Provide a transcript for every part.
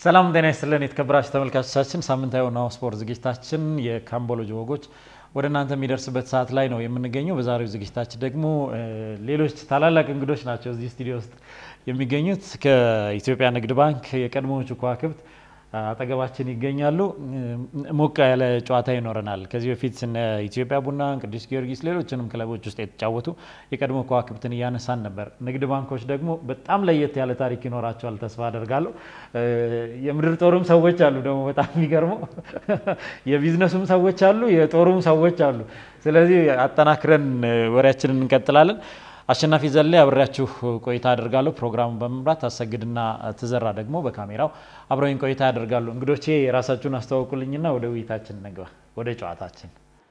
ሰላም ጤና ይስጥልን የተከበራችሁ ተመልካቾቻችን፣ ሳምንታዊ ናሁ ስፖርት ዝግጅታችን የካምቦሎጂ ወጎች ወደ እናንተ የሚደርስበት ሰዓት ላይ ነው የምንገኘው። በዛሬው ዝግጅታችን ደግሞ ሌሎች ታላላቅ እንግዶች ናቸው እዚህ ስቱዲዮ ውስጥ የሚገኙት። ከኢትዮጵያ ንግድ ባንክ የቀድሞዎቹ ከዋክብት አጠገባችን ይገኛሉ። ሞቅ ያለ ጨዋታ ይኖረናል። ከዚህ በፊት እነ ኢትዮጵያ ቡና፣ ቅዱስ ጊዮርጊስ፣ ሌሎችንም ክለቦች ውስጥ የተጫወቱ የቀድሞ ከዋክብትን እያነሳን ነበር። ንግድ ባንኮች ደግሞ በጣም ለየት ያለ ታሪክ ይኖራቸዋል ተስፋ አደርጋለሁ። የምድር ጦሩም ሰዎች አሉ ደግሞ በጣም የሚገርመው የቢዝነሱም ሰዎች አሉ፣ የጦሩም ሰዎች አሉ። ስለዚህ አጠናክረን ወሬያችንን እንቀጥላለን። አሸናፊ ዘለ አብሬያችሁ ቆይታ አደርጋለሁ። ፕሮግራሙን በመምራት አሰግድና ትዘራ ደግሞ በካሜራው አብረውኝ ቆይታ ያደርጋሉ። እንግዶቼ የራሳችሁን አስተዋውቁልኝና ወደ ውይይታችን እንግባ፣ ወደ ጨዋታችን።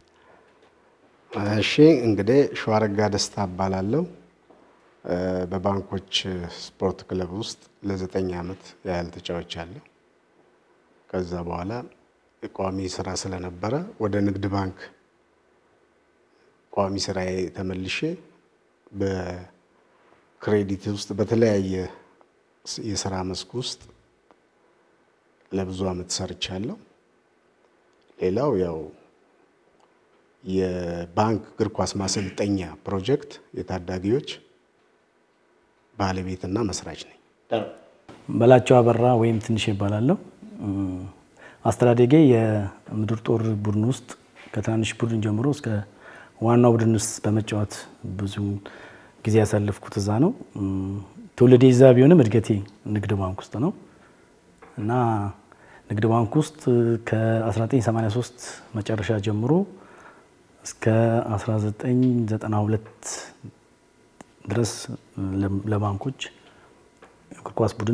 እሺ እንግዲህ ሸዋረጋ ደስታ እባላለሁ። በባንኮች ስፖርት ክለብ ውስጥ ለዘጠኝ ዓመት ያህል ተጫውቻለሁ። ከዛ በኋላ ቋሚ ስራ ስለነበረ ወደ ንግድ ባንክ ቋሚ ስራዬ ተመልሼ በክሬዲት ውስጥ በተለያየ የስራ መስክ ውስጥ ለብዙ ዓመት ሰርቻለሁ። ሌላው ያው የባንክ እግር ኳስ ማሰልጠኛ ፕሮጀክት የታዳጊዎች ባለቤትና መስራች ነኝ። በላቸው አበራ ወይም ትንሽ ይባላለሁ። አስተዳደጌ የምድር ጦር ቡድን ውስጥ ከትናንሽ ቡድን ጀምሮ እስከ ዋናው ቡድን ውስጥ በመጫወት ብዙ ጊዜ ያሳለፍኩት እዛ ነው። ትውልዴ እዛ ቢሆንም እድገቴ ንግድ ባንክ ውስጥ ነው እና ንግድ ባንክ ውስጥ ከ1983 መጨረሻ ጀምሮ እስከ 1992 ድረስ ለባንኮች እግር ኳስ ቡድን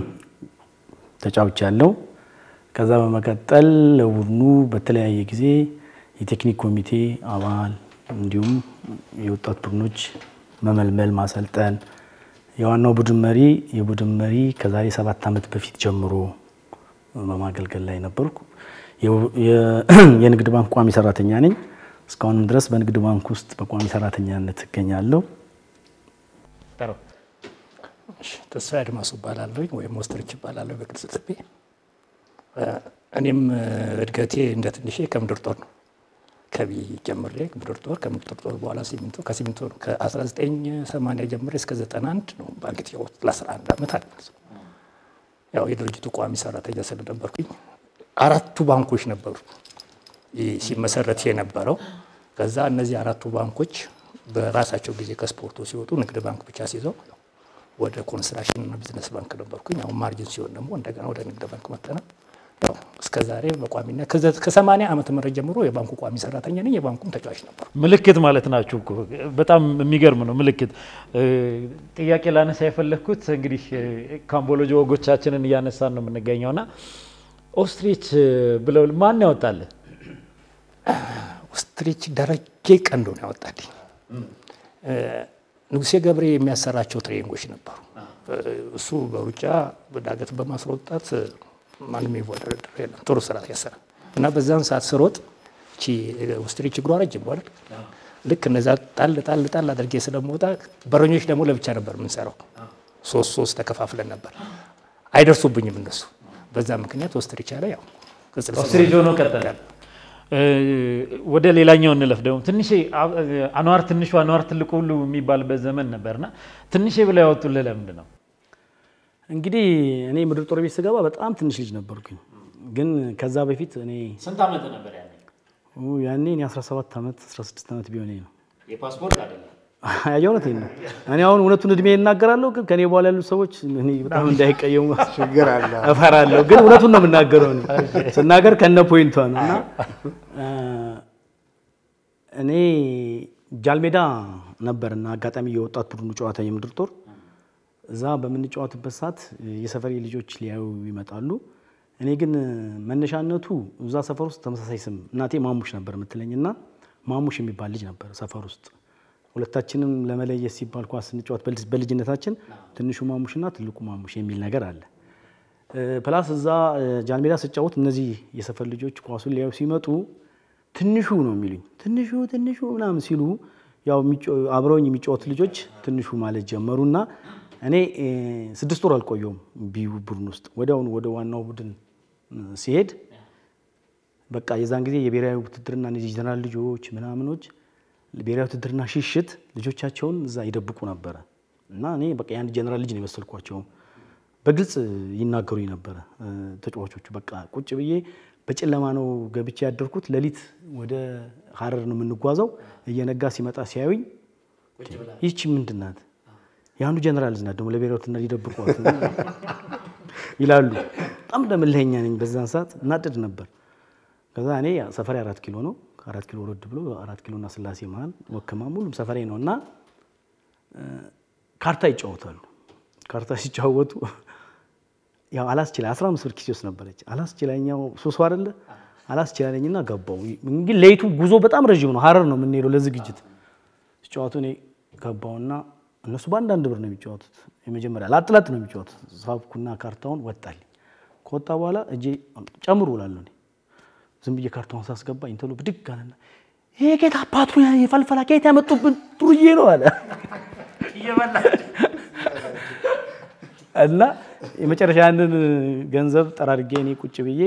ተጫውቻለሁ። ከዛ በመቀጠል ለቡድኑ በተለያየ ጊዜ የቴክኒክ ኮሚቴ አባል እንዲሁም የወጣት ቡድኖች መመልመል፣ ማሰልጠን፣ የዋናው ቡድን መሪ የቡድን መሪ ከዛሬ ሰባት ዓመት በፊት ጀምሮ በማገልገል ላይ ነበርኩ። የንግድ ባንክ ቋሚ ሰራተኛ ነኝ። እስካሁንም ድረስ በንግድ ባንክ ውስጥ በቋሚ ሰራተኛነት እገኛለሁ። ተስፋ አድማሱ እባላለሁ ወይም ወስትርች እባላለሁ በቅጽል ስሜ። እኔም እድገቴ እንደ ትንሼ ከምድር ጦር ነው ከቢ ጀምሬ ምድር ጦር ከምድር ጦር በኋላ ሲሚንቶ ከሲሚንቶ ነው ከ1980 ጀምሬ እስከ 91 ነው ባንክ የተጫወት ለ11 ዓመት አለ። ያው የድርጅቱ ቋሚ ሰራተኛ ስለነበርኩኝ አራቱ ባንኮች ነበሩ ሲመሰረት የነበረው። ከዛ እነዚህ አራቱ ባንኮች በራሳቸው ጊዜ ከስፖርቱ ሲወጡ ንግድ ባንክ ብቻ ሲይዘው ወደ ኮንስትራክሽን እና ቢዝነስ ባንክ ነበርኩኝ። አሁን ማርጅን ሲሆን ደግሞ እንደገና ወደ ንግድ ባንክ መጥተናል። ያው እስከ ዛሬ በቋሚነት ከሰማንያ ዓመተ ምህረት ጀምሮ የባንኩ ቋሚ ሰራተኛ ነኝ። የባንኩም ተጫዋች ነበር። ምልክት ማለት ናችሁ እኮ በጣም የሚገርም ነው። ምልክት ጥያቄ ላነሳ የፈለግኩት እንግዲህ ካምቦሎጂ ወጎቻችንን እያነሳን ነው የምንገኘው እና ኦስትሪች ብለው ማን ያወጣል? ኦስትሪች ደረጀ ቀንዶ ነው ያወጣልኝ። ንጉሴ ገብሬ የሚያሰራቸው ትሬኒንጎች ነበሩ። እሱ በሩጫ በዳገት በማስሮጣት ማንም ይወዳደር የለም። ጥሩ ስራ ያሰራ እና በዛን ሰዓት ስሮጥ እቺ ኦስትሪች እግሯ ረጅም አይደል? ልክ እነዛ ጣል ጣል ጣል አድርጌ ስለምወጣ በረኞች ደግሞ ለብቻ ነበር የምንሰራው። ሶስት ሶስት ተከፋፍለን ነበር። አይደርሱብኝም እነሱ። በዛ ምክንያት ኦስትሪች አለ ያው ቅጽል ስም ኦስትሪች ሆኖ ቀጠለ። ወደ ሌላኛው እንለፍ። ደግሞ ትንሽ አኗር ትንሹ አኗር ትልቁ ሁሉ የሚባልበት ዘመን ነበርና ትንሽ ብለው ያወጡልህ ለምንድን ነው? እንግዲህ እኔ ምድር ጦር ቤት ስገባ በጣም ትንሽ ልጅ ነበርኩኝ። ግን ከዛ በፊት እኔ ስንት ዓመት ነበር ያኔ? ያኔ እኔ 17 ዓመት 16 ዓመት ቢሆን ነው። የፓስፖርት አይደለም የእውነቴን ነው። እኔ አሁን እውነቱን እድሜ እናገራለሁ፣ ግን ከኔ በኋላ ያሉት ሰዎች እኔ በጣም እንዳይቀየሙ ችግር አለ። እፈራለሁ። ግን እውነቱን ነው የምናገረው እኔ ስናገር ከነ ፖይንቷ ነው እና እኔ ጃልሜዳ ነበርና አጋጣሚ የወጣት ቡድኑ ጨዋታ የምድር ጦር እዛ በምንጫወትበት ሰዓት የሰፈሬ ልጆች ሊያዩ ይመጣሉ። እኔ ግን መነሻነቱ እዛ ሰፈር ውስጥ ተመሳሳይ ስም እናቴ ማሙሽ ነበር የምትለኝ እና ማሙሽ የሚባል ልጅ ነበር ሰፈር ውስጥ ሁለታችንም ለመለየት ሲባል ኳስ ስንጫወት በልጅነታችን ትንሹ ማሙሽና ትልቁ ማሙሽ የሚል ነገር አለ። ፕላስ እዛ ጃንሜዳ ስጫወት እነዚህ የሰፈር ልጆች ኳሱን ሊያዩ ሲመጡ ትንሹ ነው የሚሉኝ። ትንሹ ትንሹ ምናምን ሲሉ ያው አብረውኝ የሚጫወቱ ልጆች ትንሹ ማለት ጀመሩና እኔ እ፣ ስድስት ወር አልቆየውም ቢዩ ቡድን ውስጥ ወዲያውኑ ወደ ዋናው ቡድን እ፣ ሲሄድ በቃ የዛን ጊዜ የብሔራዊ ውትድርና እነዚህ ጀነራል ልጆች ምናምኖች ብሔራዊ ውትድርና ሽሽት ልጆቻቸውን እዛ ይደብቁ ነበረ እና እኔ በቃ የአንድ ጀነራል ልጅ ነው የመሰልኳቸውም። በግልጽ ይናገሩኝ ነበረ እ፣ ተጫዋቾቹ። በቃ ቁጭ ብዬ በጨለማ ነው ገብቼ ያደርኩት። ሌሊት ወደ ሀረር ነው የምንጓዘው። እየነጋ ሲመጣ ሲያዩኝ ይህቺ ምንድን ናት? የአንዱ ጀነራል ልጅ ናት ደግሞ ለብሔራዊ ውትድርና ሊደብቋት ይላሉ። በጣም ደምልኸኛ ነኝ በዛን ሰዓት እናደድ ነበር። ከዛ እኔ ሰፈሬ አራት ኪሎ ነው። ከአራት ኪሎ ወረድ ብሎ አራት ኪሎና ስላሴ መሀል ወክማም ሁሉም ሰፈሬ ነው እና እ፣ ካርታ ይጫወታሉ። ካርታ ሲጫወቱ ያው አላስችላ አስራ አምስት ብር ኪሴ ውስጥ ነበረች። አላስችላኛው ሱሱ አይደለ አላስችላለኝና ገባው። እንግዲህ ሌይቱ ጉዞ በጣም ረዥም ነው። ሀረር ነው የምንሄደው ለዝግጅት ሲጫወቱ እኔ ገባውና እነሱ በአንዳንድ ብር ነው የሚጫወቱት። የመጀመሪያ ላጥላጥ ነው የሚጫወቱት። ሳብኩና ካርታውን ወጣልኝ። ከወጣ በኋላ እጄ ጨምሩ እላለሁ እኔ ዝም ብዬ ካርታውን ሳስገባ ኢንተሎ ብድግ አለና ይሄ ጌታ አባቱ የፈልፈላ ጌታ ያመጡብን ጥሩዬ ነው አለ እና የመጨረሻ ያንን ገንዘብ ጠራርጌ እኔ ቁጭ ብዬ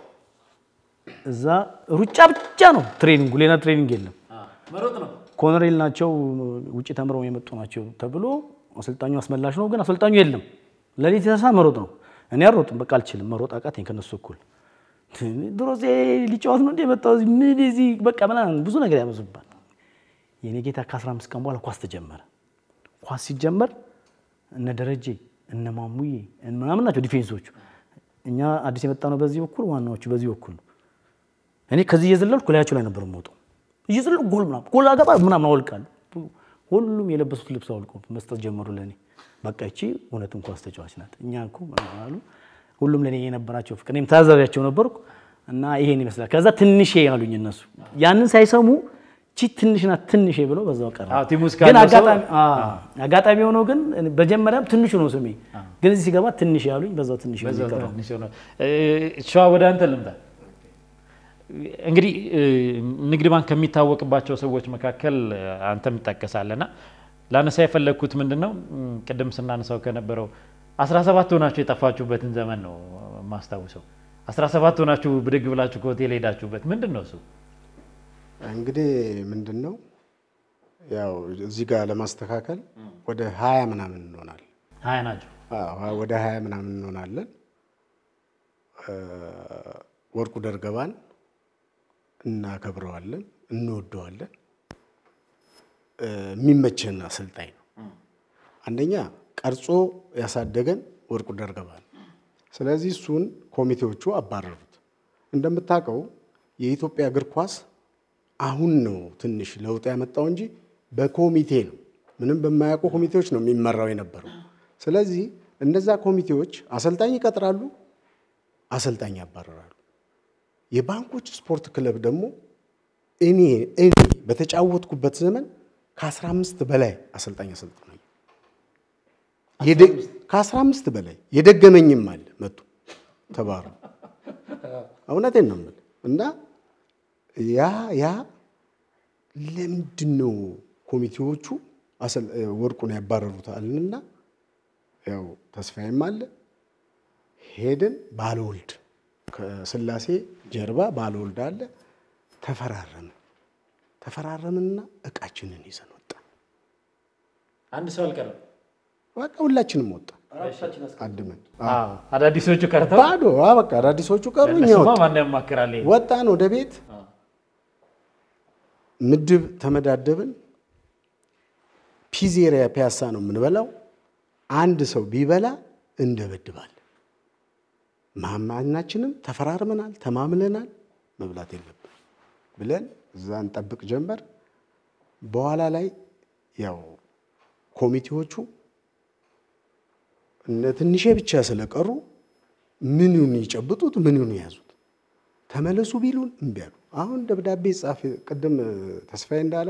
እዛ ሩጫ ብቻ ነው ትሬኒንጉ፣ ሌላ ትሬኒንግ የለም። ኮሎኔል ናቸው ውጭ ተምረው የመጡ ናቸው ተብሎ አሰልጣኙ አስመላሽ ነው፣ ግን አሰልጣኙ የለም። ሌሊት የተነሳ መሮጥ ነው። እኔ አልሮጥም፣ በቃ አልችልም፣ መሮጥ አቃተኝ ከነሱ እኩል። ድሮ ሊጫወት ነው እንደ የመጣው እዚህ ምን እዚህ በቃ ምናምን ብዙ ነገር ያመዙባል። የኔ ጌታ ከ15 ቀን በኋላ ኳስ ተጀመረ። ኳስ ሲጀመር እነ ደረጀ እነ ማሙዬ ምናምን ናቸው ዲፌንሶቹ። እኛ አዲስ የመጣ ነው በዚህ በኩል ዋናዎቹ በዚህ በኩል ነው። እኔ ከዚህ እየዘለልኩ ላያቸው ላይ ነበር የምወጣው። እየዘለልኩ ጎል ምናምን ጎል አገባ ምናምን አወልቃለሁ። ሁሉም የለበሱት ልብስ አውልቆ መስጠት ጀመሩ ለእኔ። በቃ ይቺ እውነትም ኳስ ተጫዋች ናት፣ እኛ እኮ ምናምን አሉ። ሁሉም ለእኔ የነበራቸው ፍቅር፣ እኔም ታዛቢያቸው ነበርኩ እና ይሄን ይመስላል። ከዛ ትንሼ ያሉኝ እነሱ ያንን ሳይሰሙ ቺ ትንሽ ናት ትንሼ ብለው በዛው ቀረ። አዎ፣ ቲም ውስጥ ግን ካለው ሰው- አጋጣሚ አዎ፣ አጋጣሚ ሆኖ ግን በጀመሪያም ትንሹ ነው ስሜ፣ ግን እዚህ ሲገባ ትንሽ ያሉኝ በዛው ትንሽ ነው በዛው የቀረው። ትንሽ ሆነ። እ፣ ሸዋ ወደ አንተ ልምጣ። እንግዲህ እ፣ ንግድ ባንክ ከሚታወቅባቸው ሰዎች መካከል እ፣ አንተም ትጠቀሳለና ላነሳ የፈለግኩት ምንድን ነው እም፣ ቅድም ስናነሳው ከነበረው 17 ሆናችሁ የጠፋችሁበትን ዘመን ነው የማስታውሰው። 17 ሆናችሁ ብድግ ብላችሁ ከሆቴል ሄዳችሁበት ምንድን ነው እሱ? እንግዲህ ምንድን ነው ያው እዚህ ጋር ለማስተካከል ወደ ሀያ ምናምን እንሆናለን። ሀያ ናቸው። አዎ፣ ወደ ሀያ ምናምን እንሆናለን። እ፣ ወርቁ ደርገባን እናከብረዋለን፣ እንወደዋለን። እ፣ የሚመቸን አሰልጣኝ ነው። አንደኛ ቀርጾ ያሳደገን ወርቁ ደርገባ ነው። ስለዚህ እሱን ኮሚቴዎቹ አባረሩት። እንደምታውቀው የኢትዮጵያ እግር ኳስ አሁን ነው ትንሽ ለውጥ ያመጣው እንጂ በኮሚቴ ነው፣ ምንም በማያውቁ ኮሚቴዎች ነው የሚመራው የነበረው። ስለዚህ እነዛ ኮሚቴዎች አሰልጣኝ ይቀጥራሉ፣ አሰልጣኝ ያባረራሉ። የባንኮች ስፖርት ክለብ ደግሞ እኔ እኔ በተጫወትኩበት ዘመን ከ15 በላይ አሰልጣኝ አሰልጥናል። ከ15 በላይ የደገመኝም አለ መጡ ተባሩ። እውነቴን ነው የምልህ እና ያ ያ ለምንድን ነው ኮሚቴዎቹ አሰል- ወርቁን ያባረሩት አልንና ያው ተስፋዬም አለ ሄድን ባለወልድ ከስላሴ ጀርባ ባለወልድ አለ ተፈራረምን ተፈራረምንና እቃችንን ይዘን ወጣ አንድ ሰው አልቀረም። በቃ ሁላችንም ወጣ አድመን አዳዲሶቹ ቀርተው ባዶ አ በቃ አዳዲሶቹ ቀሩ እኛ እነሱማ ወጣ ማን ያማክራል? ይሄን? ወጣን ወደ ቤት ምድብ ተመዳደብን። ፒዜሪያ ፒያሳ ነው የምንበላው። አንድ ሰው ቢበላ እንደበድባል። ማማናችንም ተፈራርመናል፣ ተማምለናል። መብላት የለብን ብለን እዛ እንጠብቅ ጀመር። በኋላ ላይ ያው ኮሚቴዎቹ እነ ትንሼ ብቻ ስለቀሩ ምኑን ይጨብጡት ምኑን ያዙት። ተመለሱ ቢሉን እምቢ አሉ። አሁን ደብዳቤ ጻፍ። ቅድም ተስፋዬ እንዳለው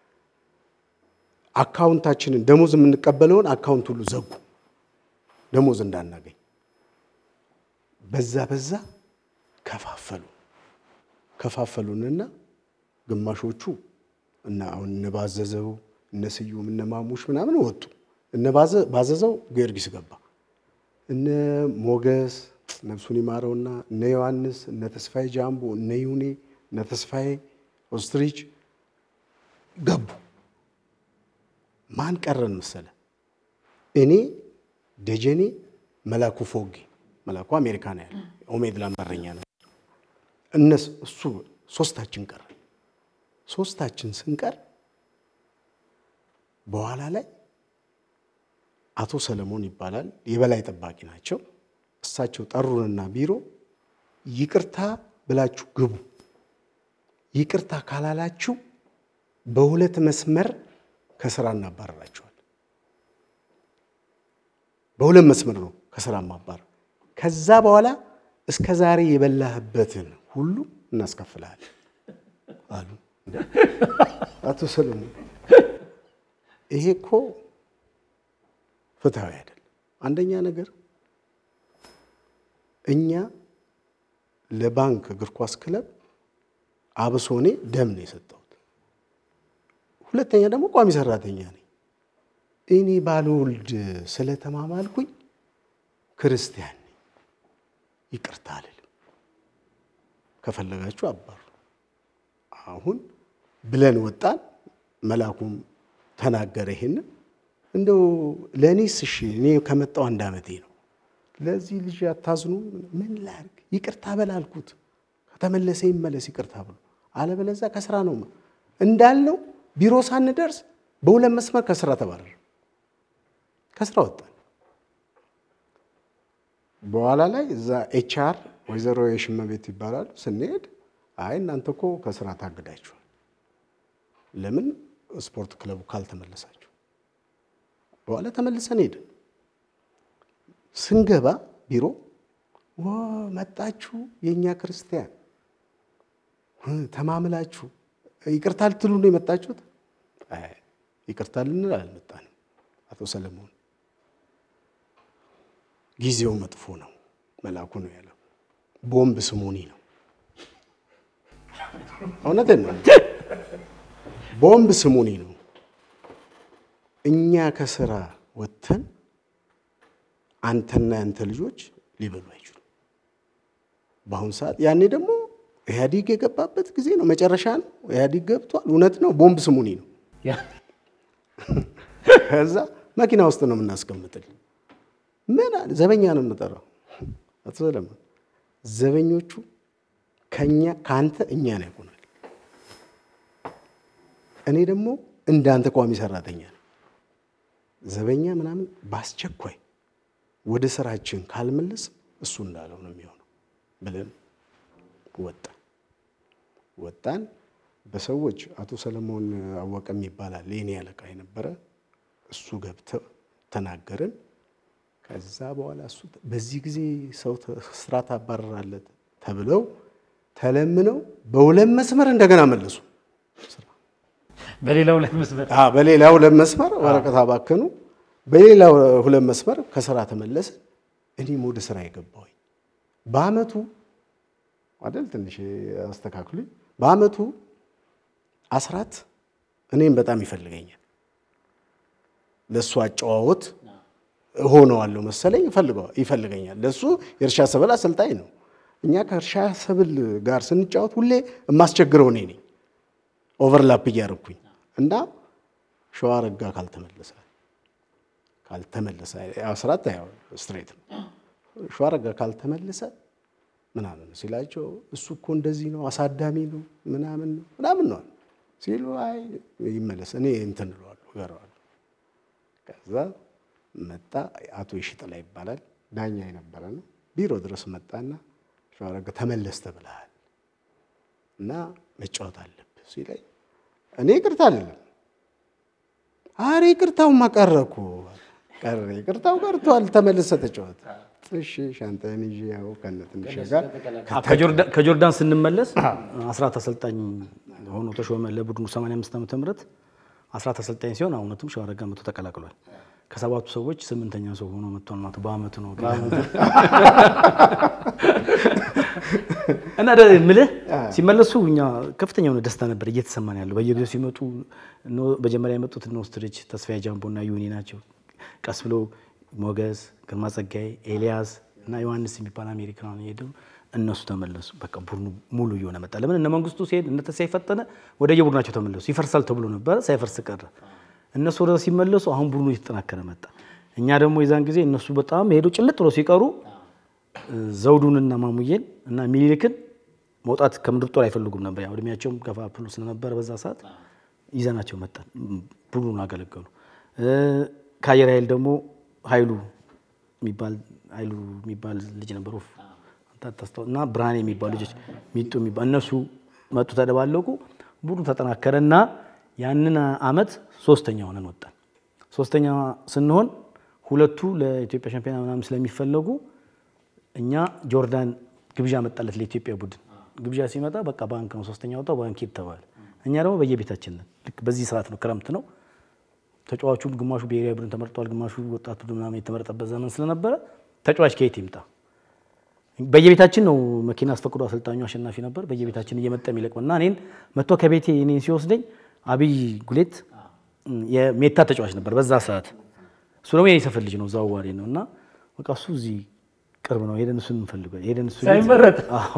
አካውንታችንን ደሞዝ የምንቀበለውን አካውንት ሁሉ ዘጉ፣ ደሞዝ እንዳናገኝ። በዛ በዛ ከፋፈሉ ከፋፈሉንና ግማሾቹ እና አሁን እነ ባዘዘው እነ ስዩም እነ ማሙሽ ምናምን ወጡ። እነ ባዘ- ባዘዘው ጊዮርጊስ ገባ። እነ ሞገስ ነፍሱን ይማረውና እነ ዮሐንስ እነ ተስፋዬ ጃምቦ እነ ይሁኔ እነ ተስፋዬ ኦስትሪች ገቡ። ማን ቀረን መሰለ? እኔ ደጀኔ፣ መላኩ ፎጌ መላኩ አሜሪካ ነው ያለ ኦሜድላ በረኛ ነው። እነሱ እሱ ሶስታችን ቀረ። ሶስታችን ስንቀር በኋላ ላይ አቶ ሰለሞን ይባላል የበላይ ጠባቂ ናቸው። እሳቸው ጠሩንና ቢሮ ይቅርታ ብላችሁ ግቡ፣ ይቅርታ ካላላችሁ በሁለት መስመር ከስራ እናባረራችኋል። በሁለት መስመር ነው ከስራ ማባረር። ከዛ በኋላ እስከ ዛሬ የበላህበትን ሁሉ እናስከፍልሃለን አሉ አቶ ሰለሞን። ይሄ እኮ ፍትሐዊ አይደለም። አንደኛ ነገር እኛ ለባንክ እግር ኳስ ክለብ አብሶ እኔ ደም ነው የሰጠሁት። ሁለተኛ ደግሞ ቋሚ ሰራተኛ ነኝ። እኔ ባልወልድ ስለተማማልኩኝ ክርስቲያን ነኝ። ይቅርታ አልልም። ከፈለጋችሁ አባሩ። አሁን ብለን ወጣን። መላኩም ተናገረ ይሄንን እንደው ለእኔስ እሺ እኔ ከመጣው አንድ ዓመቴ ነው። ለዚህ ልጅ አታዝኑ? ምን ላድርግ? ይቅርታ በላልኩት ከተመለሰ ይመለስ ይቅርታ ብሎ፣ አለበለዚያ ከስራ ነው እንዳልነው ቢሮ ሳንደርስ በሁለት መስመር ከስራ ተባረረ። ከስራ ወጣን። በኋላ ላይ እዛ ኤችአር ወይዘሮ የሽመቤት ይባላሉ ስንሄድ አይ እናንተ እኮ ከስራ ታግዳችኋል፣ ለምን ስፖርት ክለቡ ካልተመለሳችሁ በኋላ ተመልሰን ሄድን። ስንገባ ቢሮ ዋ መጣችሁ፣ የእኛ ክርስቲያን ተማምላችሁ ይቅርታ ልትሉ ነው የመጣችሁት? አይ ይቅርታ ልንል አልመጣንም። አቶ ሰለሞን ጊዜው መጥፎ ነው፣ መላኩ ነው ያለው። ቦምብ ስሙኒ ነው። እውነትን ነው። ቦምብ ስሙኒ ነው። እኛ ከስራ ወጥተን አንተና ያንተ ልጆች ሊበሉ አይችሉም። በአሁኑ ሰዓት ያኔ ደግሞ ኢህአዲግ የገባበት ጊዜ ነው፣ መጨረሻ ነው። ኢህአዲግ ገብቷል። እውነት ነው። ቦምብ ስሙኒ ነው። ከዛ መኪና ውስጥ ነው የምናስቀምጥል። ምን አለ ዘበኛ ነው የምንጠራው። አቶ ሰለሞን ዘበኞቹ ከኛ ከአንተ እኛን ያውቁናል። እኔ ደግሞ እንዳንተ ቋሚ ሰራተኛ ነው ዘበኛ ምናምን በአስቸኳይ ወደ ስራችን ካልመለስ እሱ እንዳለው ነው የሚሆነው ብለን ወጣን ወጣን። በሰዎች አቶ ሰለሞን አወቀም ይባላል የኔ አለቃ የነበረ እሱ ገብተው ተናገርን። ከዛ በኋላ እሱ በዚህ ጊዜ ሰው ስራ ታባረራለት ተብለው ተለምነው በሁለት መስመር እንደገና መለሱ ስራ በሌላ ሁለት መስመር አዎ በሌላ ሁለት መስመር ወረቀት አባከኑ። በሌላ ሁለት መስመር ከስራ ተመለሰ። እኔም ወደ ስራ የገባሁኝ በአመቱ አይደል ትንሽ አስተካክሉኝ። በአመቱ አስራት እኔም በጣም ይፈልገኛል። ለእሱ አጨዋወት እሆነዋለሁ መሰለኝ ይፈልገኛል። ለእሱ የእርሻ ሰብል አሰልጣኝ ነው። እኛ ከእርሻ ሰብል ጋር ስንጫወት ሁሌ የማስቸግረው እኔ ነኝ ኦቨርላፕ እያደረኩኝ እና ሸዋ ረጋ ካልተመለሰ ካልተመለሰ አስራት ያው ስትሬት ነው። ሸዋ ረጋ ካልተመለሰ ምናምን ሲላቸው እሱ እኮ እንደዚህ ነው አሳዳሚ ነው ምናምን ነው ምናምን ነው ሲሉ አይ ይመለስ እኔ እንትን እለዋለሁ እገረዋለሁ። ከዛ መጣ አቶ ይሽጥላ ይባላል ዳኛ የነበረ ነው። ቢሮ ድረስ መጣና ሸዋ ረጋ ተመለስ ተብለሃል እና መጫወት አለብህ ሲለኝ እኔ ይቅርታ አይደለም አሬ ይቅርታውማ ቀረ እኮ ቀረ ይቅርታው ቀርቷል ተመልሰ ተጫወት እሺ ሻንጣን ይዤ ያው ከነ ትንሽ ጋር ከጆርዳን ስንመለስ አስራት አሰልጣኝ ሆኖ ተሾመ ለቡድኑ 85 ዓመተ ምህረት አስራት አሰልጣኝ ሲሆን እውነትም ሸዋረጋ መቶ ተቀላቅሏል። ከሰባቱ ሰዎች ስምንተኛ ሰው ሆኖ መጥቷል ማለት በአመቱ ነው። እና ምልህ ሲመለሱ እኛ ከፍተኛ የሆነ ደስታ ነበር እየተሰማን ያለው። በየጊዜው ሲመጡ መጀመሪያ የመጡት እነ ኦስትሪች፣ ተስፋዬ ጃምቦ እና ዩኒ ናቸው። ቀስ ብሎ ሞገስ፣ ግርማ ጸጋዬ፣ ኤልያስ እና ዮሐንስ የሚባል አሜሪካን ሄደው እነሱ ተመለሱ። በቃ ቡድኑ ሙሉ እየሆነ መጣ። ለምን እነ መንግስቱ ሲሄድ እነ ተስፋዬ ፈጠነ ወደ የቡድናቸው ተመለሱ። ይፈርሳል ተብሎ ነበረ፣ ሳይፈርስ ቀረ። እነሱ ወደ ሲመለሱ አሁን ቡድኑ እየተጠናከረ መጣ። እኛ ደግሞ የዛን ጊዜ እነሱ በጣም ሄደው ጭልጥ ብሎ ሲቀሩ ዘውዱንና ማሙዬን እና ሚኒሊክን መውጣት ከምድር ጦር አይፈልጉም ነበር። ያው እድሜያቸውም ገፋ ብሎ ስለነበረ በዛ ሰዓት ይዘናቸው መጣን። ቡድኑን አገለገሉ። ከአየር ኃይል ደግሞ ኃይሉ የሚባል ኃይሉ የሚባል ልጅ ነበር ወፍ ታስታው እና ብርሃኔ የሚባሉ ልጆች ሚጡ የሚባል እነሱ መጡ፣ ተደባለቁ። ቡድኑ ተጠናከረ እና ያንን አመት ሶስተኛ ሆነን ወጣን። ሶስተኛ ስንሆን ሁለቱ ለኢትዮጵያ ሻምፒዮና ምናምን ስለሚፈለጉ እኛ ጆርዳን ግብዣ መጣለት ለኢትዮጵያ ቡድን ግብዣ ሲመጣ በቃ ባንክ ነው ሶስተኛ ወጣው ባንክ ሂድ ተባለ። እኛ ደግሞ በየቤታችን ነን። ልክ በዚህ ሰዓት ነው ክረምት ነው። ተጫዋቹ ግማሹ ብሔራዊ ቡድን ተመርጧል፣ ግማሹ ወጣት ቡድን ምናምን የተመረጠበት ዘመን ስለነበረ ተጫዋች ከየት ይምጣ? በየቤታችን ነው መኪና አስፈቅዶ አሰልጣኙ አሸናፊ ነበር። በየቤታችን እየመጣ የሚለቅም እና እኔን መጥቶ ከቤቴ እኔን ሲወስደኝ አብይ ጉሌት የሜታ ተጫዋች ነበር በዛ ሰዓት። እሱ ደግሞ የኔ ሰፈር ልጅ ነው፣ እዛው ዋሬ ነው እና በቃ እሱ እዚህ ቅርብ ነው ሄደን እሱን እንፈልገው ሄደን እሱ ቤት- ሳይመረጥ አዎ።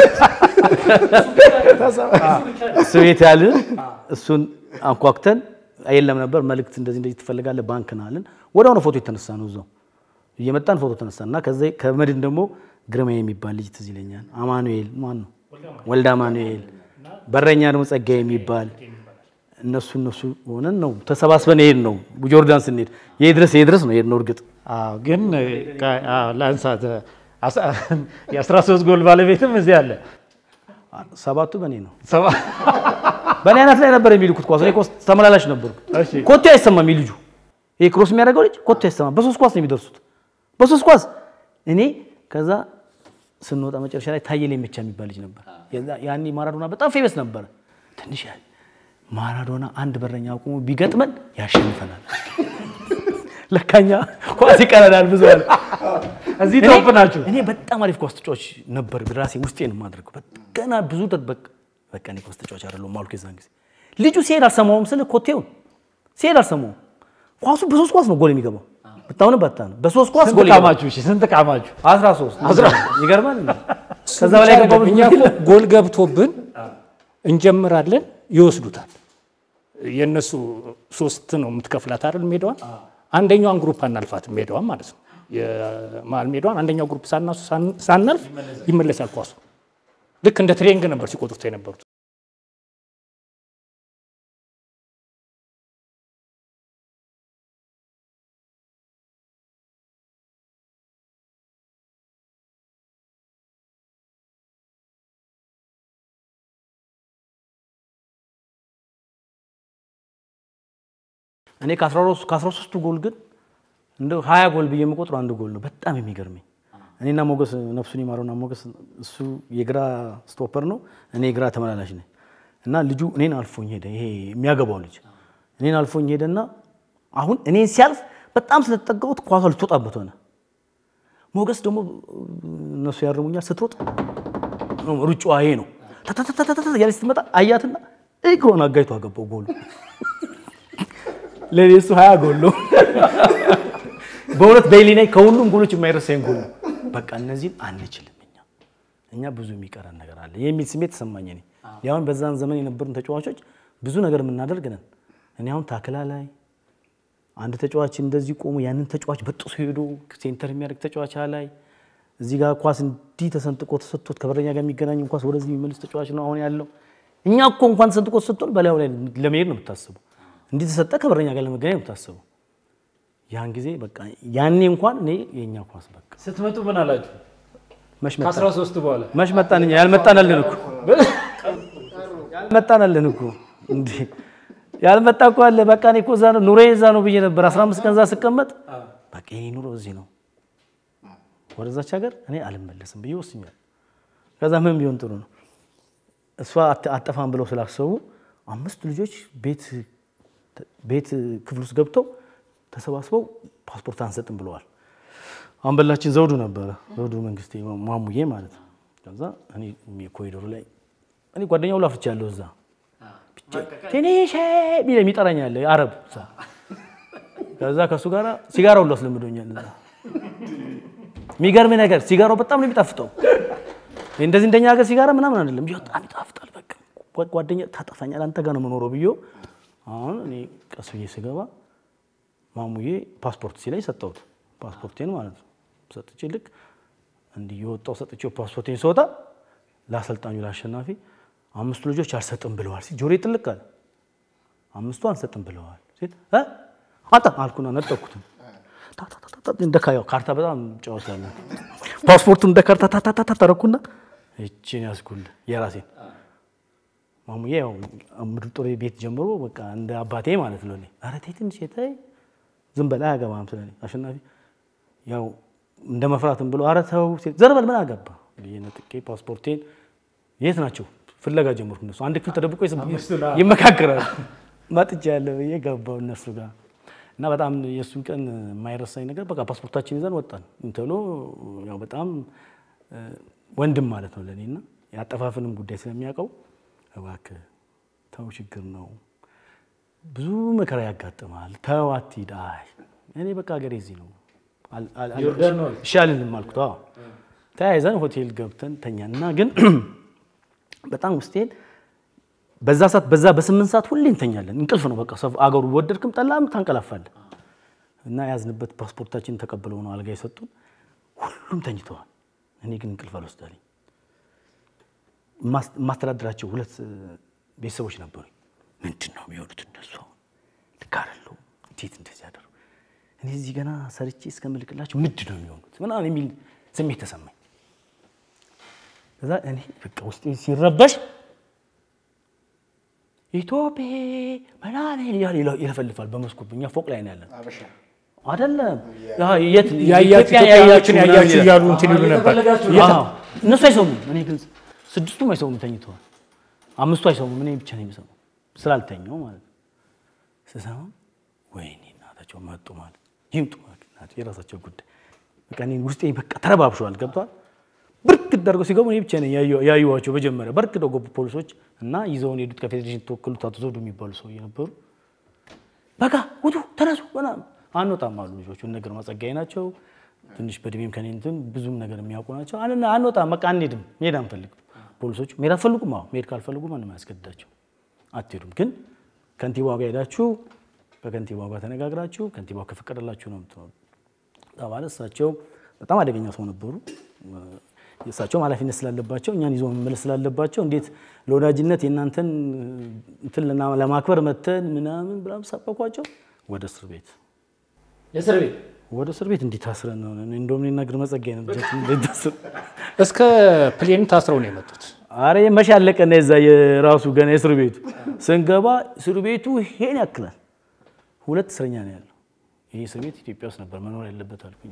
እሱ ቤት ያልን እሱን አንኳኩተን የለም ነበር መልእክት እንደዚህ እንደዚህ ትፈልጋለህ ባንክ ና አልን። ወዲያውኑ ፎቶ የተነሳ ነው እዛው እየመጣን ፎቶ ተነሳ እና ከዛ ከመድን ደግሞ ግርማ የሚባል ልጅ ትዝ ይለኛል። አማኑኤል ማን ነው ወልደ አማኑኤል፣ በረኛ ደግሞ ጸጋዬ የሚባል እነሱ እነሱ ሆነን ነው ተሰባስበን ሄድ ነው ጆርዳን ስንሄድ የድረስ የድረስ ነው ሄድ ነው እርግጥ አዎ ግን ቃ- አዎ፣ ለአንሳት የአስራ ሶስት ጎል ባለቤትም እዚህ አለ። ሰባቱ በእኔ ነው ሰባ- በእኔ አይነት ላይ ነበር የሚልኩት ኳስ። እኔ ኳስ ተመላላሽ ነበርኩ። እሺ። ኮቴ አይሰማም ልጁ ይሄ ክሮስ የሚያደርገው ልጅ ኮቴ አይሰማም። በሶስት ኳስ ነው የሚደርሱት፣ በሶስት ኳስ እኔ ከዛ ስንወጣ መጨረሻ ላይ ታየ ላይ ብቻ የሚባል ልጅ ነበር። የዛ- ያኔ ማራዶና በጣም ፌመስ ነበረ። ትንሽ ያህል ማራዶና አንድ በረኛ አቁሞ ቢገጥመን ያሸንፈናል። ለካኛ ኳስ ይቀረናል ብዙ አለ። እዚህ እኔ- ቶፕ ናችሁ። እኔ በጣም አሪፍ ኳስ ተጫዋች ነበር። ራሴ ውስጤን የማደርገው ገና ብዙ ደበቅ በቃ እኔ ኳስ ተጫዋች አይደለሁም አልኩ። የዛን ጊዜ ልጁ ሲሄድ አልሰማውም ስል ኮቴውን ሲሄድ አልሰማውም። ኳሱ በሶስት ኳስ ነው ጎል የሚገባው። ብታውን ባታ ነው በሶስት ኳስ ስንት ጎል ይገባል። ቃማችሁ? እሺ ስንት ቃማችሁ? 13 ይገርማል። እንዴ? ከዛ ብቻ በላይ አይደለም፣ ገባው እኛ እኮ ጎል ገብቶብን እንጀምራለን፣ ይወስዱታል። የእነሱ ሶስት ነው የምትከፍላት አይደል? ሜዳዋን አንደኛዋን ግሩፕ አናልፋትም፣ ሜዳዋን ማለት ነው። የመሀል ሜዳዋን አንደኛው ግሩፕ ሳናሱ ሳናልፍ ይመለሳል ኳሱ። ልክ እንደ ትሬንግ ነበር ሲቆጥሩት የነበሩት። እኔ ከ13ቱ ጎል ግን እንደው 20 ጎል ብዬ የምቆጥረው አንድ ጎል ነው። በጣም የሚገርመኝ እኔና ሞገስ ነፍሱን ይማረውና ሞገስ እሱ የግራ ስቶፐር ነው፣ እኔ የግራ ተመላላሽ ነኝ። እና ልጁ እኔን አልፎኝ ሄደ። ይሄ የሚያገባው ልጅ እኔን አልፎኝ ሄደና አሁን እኔን ሲያልፍ በጣም ስለተጠጋሁት ኳሷ ልትወጣበት ሆነ። ሞገስ ደግሞ እነሱ ያርሙኛል። ስትሮጥ ሩጫዋ ይሄ ነው ታታታታታ ያለች ስትመጣ አያትና እግሯን አጋይቶ አገባው ጎሉ። ለእኔ እሱ ሀያ ጎል ነው። በእውነት በይሊናይ ከሁሉም ጎሎች የማይረሳኝ ጎል ነው። በቃ እነዚህን አንችልም እኛ እኛ ብዙ የሚቀረን ነገር አለ የሚል ስሜት ተሰማኝ። እኔ ያሁን በዛን ዘመን የነበሩን ተጫዋቾች ብዙ ነገር የምናደርግ ነን። እኔ አሁን ታክላ ላይ አንድ ተጫዋች እንደዚህ ቆሞ ያንን ተጫዋች በጥሶ ሄዶ ሴንተር የሚያደርግ ተጫዋች ላይ እዚህ ጋር ኳስ እንዲህ ተሰንጥቆ ተሰጥቶት ከበረኛ ጋር የሚገናኝ ኳስ ወደዚህ የሚመልስ ተጫዋች ነው አሁን ያለው። እኛ እኮ እንኳን ተሰንጥቆ ተሰጥቶን በላዩ ላይ ለመሄድ ነው የምታስበው። እንዲህ ተሰጠ ከበረኛ ጋር ለመገናኘት ነው የምታስበው። ያን ጊዜ በቃ ያኔ እንኳን እኔ የእኛ ኳስ በቃ ስትመጡ ምን አላችሁ? መች መጣን ከአስራ ሶስት በኋላ መች መጣን እኛ ያልመጣናለን እኮ ያልመጣናለን እኮ እንዴ ያልመጣ እኮ አለ። በቃ እኔ እኮ እዛ ነው ኑሮዬ እዛ ነው ብዬ ነበር። 15 ቀን እዛ ስቀመጥ በቃ የኔ ኑሮ እዚህ ነው፣ ወደዛች ሀገር እኔ አልመለስም ብዬ ወስኛል። ከዛ ምን ቢሆን ጥሩ ነው እሷ አት- አጠፋም ብለው ስላሰቡ አምስት ልጆች ቤት ቤት ክፍል ውስጥ ገብተው ተሰባስበው ፓስፖርት አንሰጥም ብለዋል። አንበላችን ዘውዱ ነበረ፣ ዘውዱ መንግስቴ ማሙዬ ማለት ነው። ከዛ እኔ ኮሪዶሩ ላይ እኔ ጓደኛው ላፍርቻ ያለሁ እዛ ትንሽ ቢል የሚጠራኝ ያለ አረብ እዛ ከዛ ከእሱ ጋር ሲጋራ ሁሉ አስለምዶኛል። እዛ የሚገርም ነገር ሲጋራው በጣም ነው የሚጣፍጠው። እንደዚህ እንደኛ ሀገር ሲጋራ ምናምን አይደለም፣ በጣም ይጣፍጣል። በቃ ጓደኛ ታጠፋኛል፣ አንተ ጋር ነው የምኖረው ብዬ አሁን እኔ ቀስ ብዬ ስገባ ማሙዬ ፓስፖርት ሲለኝ ሰጠሁት፣ ፓስፖርቴን ማለት ነው ሰጥቼ ልክ እንዲህ የወጣው ሰጥቼው ፓስፖርቴን ስወጣ ለአሰልጣኙ ለአሸናፊ አምስቱ ልጆች አልሰጥም ብለዋል ሲል ጆሮዬ ጥልቅ አለ። አምስቱ አልሰጥም ብለዋል ሲል እ አንተ አልኩና ነጠቅኩትም እንደ ካያው ካርታ በጣም ጨዋታለሁ። ፓስፖርቱን እንደ ካርታ ታታታ ተረኩና እቺን ያዝኩልህ የራሴን ማሙዬ ያው ምድር ጦር ቤት ጀምሮ በቃ እንደ አባቴ ማለት ነው። ኧረ ተይ ትንሽ ተይ ዝም በላ አያገባም ስለኔ አሸናፊ ያው እንደ መፍራትም ብሎ ኧረ ተው ሲል ዘር በል ምን አገባ ብዬ ነጥቄ ፓስፖርቴን የት ናቸው ፍለጋ ጀመርኩ። እነሱ አንድ ክፍል ተደብቆ ይመካከራሉ። መጥቻ ያለ ብዬ ገባው እነሱ ጋር እና በጣም የእሱን ቀን የማይረሳኝ ነገር በቃ ፓስፖርታችን ይዘን ወጣን ተብሎ ያው በጣም ወንድም ማለት ነው ለእኔ እና የአጠፋፍንም ጉዳይ ስለሚያውቀው እባክህ ተው ችግር ነው ብዙ መከራ ያጋጥማል ተው አትሂድ አይ እኔ በቃ ሀገሬ እዚህ ነው እሺ አልልም አልኩት አዎ ተያይዘን ሆቴል ገብተን ተኛን እና ግን በጣም ውስጤን በዛ ሰዓት በዛ በስምንት ሰዓት ሁሌ እንተኛለን። እንቅልፍ ነው በቃ አገሩ ወደድክም ጠላም ታንቀላፋለህ። እና ያዝንበት ፓስፖርታችን ተቀብለው ነው አልጋ የሰጡን። ሁሉም ተኝተዋል። እኔ ግን እንቅልፍ አልወስዳለኝ። የማስተዳድራቸው ሁለት ቤተሰቦች ነበሩ። ምንድን ነው የሚሆኑት እነሱ? ልክ አይደለሁም። እንዴት እንደዚህ ያደሩ? እኔ እዚህ ገና ሰርቼ እስከምልክላቸው ምንድን ነው የሚሆኑት ምናምን የሚል ስሜት ተሰማኝ። ከዛ እኔ በቃ ውስጤ ሲረበሽ ኢትዮጵያ ምናምን እያለ ይለፈልፋል በመስኮት እኛ ፎቅ ላይ ነው ያለን አይደለም የት ያያችሁ ኢትዮጵያውያኖችን ያያችሁ እያሉ እንትን ይሉ ነበር። አዎ፣ እነሱ አይሰሙም። እኔ ግን ስድስቱም አይሰሙም ተኝተዋል። አምስቱ አይሰሙም። እኔ ብቻ ነው የሚሰሙ ስላልተኛው ማለት ነው። ስሰማ ወይኔ እናታቸው መጡ ማለት ይምጡ ማለት የራሳቸው ጉዳይ በቃ እኔ ውስጤ በቃ ተረባብሸዋል። ገብቷል። ብርክ አድርገው ሲገቡ እኔ ብቻ ነኝ ያዩዋቸው። መጀመሪያ በርክ ደው ገቡ ፖሊሶች እና ይዘውን ሄዱት። ከፌዴሬሽን ተወክሉት አቶ ዘውዱ የሚባሉ ሰውዬ ነበሩ። በቃ ውጡ፣ ተነሱ ምናምን አንወጣም አሉ ልጆቹ። እነ ግርማ ጸጋዬ ናቸው። ትንሽ በእድሜም ከኔ እንትን ብዙም ነገር የሚያውቁ ናቸው። አን አንወጣም፣ በቃ አንሄድም፣ መሄድ አንፈልግም። ፖሊሶቹ መሄድ አትፈልጉም? አዎ መሄድ ካልፈልጉ ማንም አያስገድዳቸው። አትሄዱም፣ ግን ከንቲባው ጋር ሄዳችሁ ከከንቲባው ጋር ተነጋግራችሁ ከንቲባው ከፈቀደላችሁ ነው የምትሆኑ ተባለ። እሳቸው በጣም አደገኛ ሰው ነበሩ። እሳቸውም ኃላፊነት ስላለባቸው እኛን ይዞ መመለስ ስላለባቸው እንዴት ለወዳጅነት የእናንተን እንትን ለማክበር መተን ምናምን ብላ ሰበኳቸው። ወደ እስር ቤት የእስር ቤት ወደ እስር ቤት እንዲህ ታስረን ነው። እንደውም እኔና ግርማ ጸጋዬ ነው ልጃችን እንዴት ታስረ እስከ ፕሌን ታስረው ነው የመጡት። አረ መቼ አለቀና የዛ የራሱ ገና የእስር ቤቱ ስንገባ እስር ቤቱ ይሄን ያክላል። ሁለት እስረኛ ነው ያለው። ይህ እስር ቤት ኢትዮጵያ ውስጥ ነበር መኖር ያለበት አልኩኝ።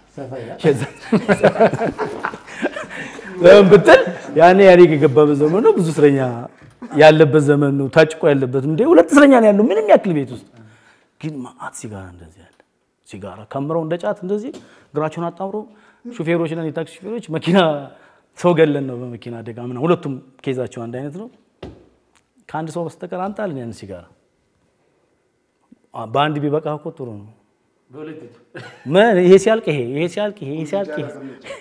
ለምን ብትል ያኔ ኢህአዴግ የገባበት ዘመን ነው። ብዙ እስረኛ ያለበት ዘመን ነው። ታጭቆ ያለበት እንደ ሁለት እስረኛ ነው ያለው ምንም ያክል ቤት ውስጥ ግን ማአት ሲጋራ እንደዚህ ያለ ሲጋራ ከምረው እንደ ጫት እንደዚህ እግራቸውን አጣምሮ ሹፌሮች ነን የታክሲ ሹፌሮች መኪና ሰው ገለን ነው በመኪና አደጋ ምናምን ሁለቱም ኬዛቸው አንድ አይነት ነው። ከአንድ ሰው በስተቀር አንጣልን ያን ሲጋራ በአንድ ቢበቃ እኮ ጥሩ ነው። ምን ይሄ ሲያልቅ ይሄ ይሄ ሲያልቅ ይሄ ይሄ ሲያልቅ ይሄ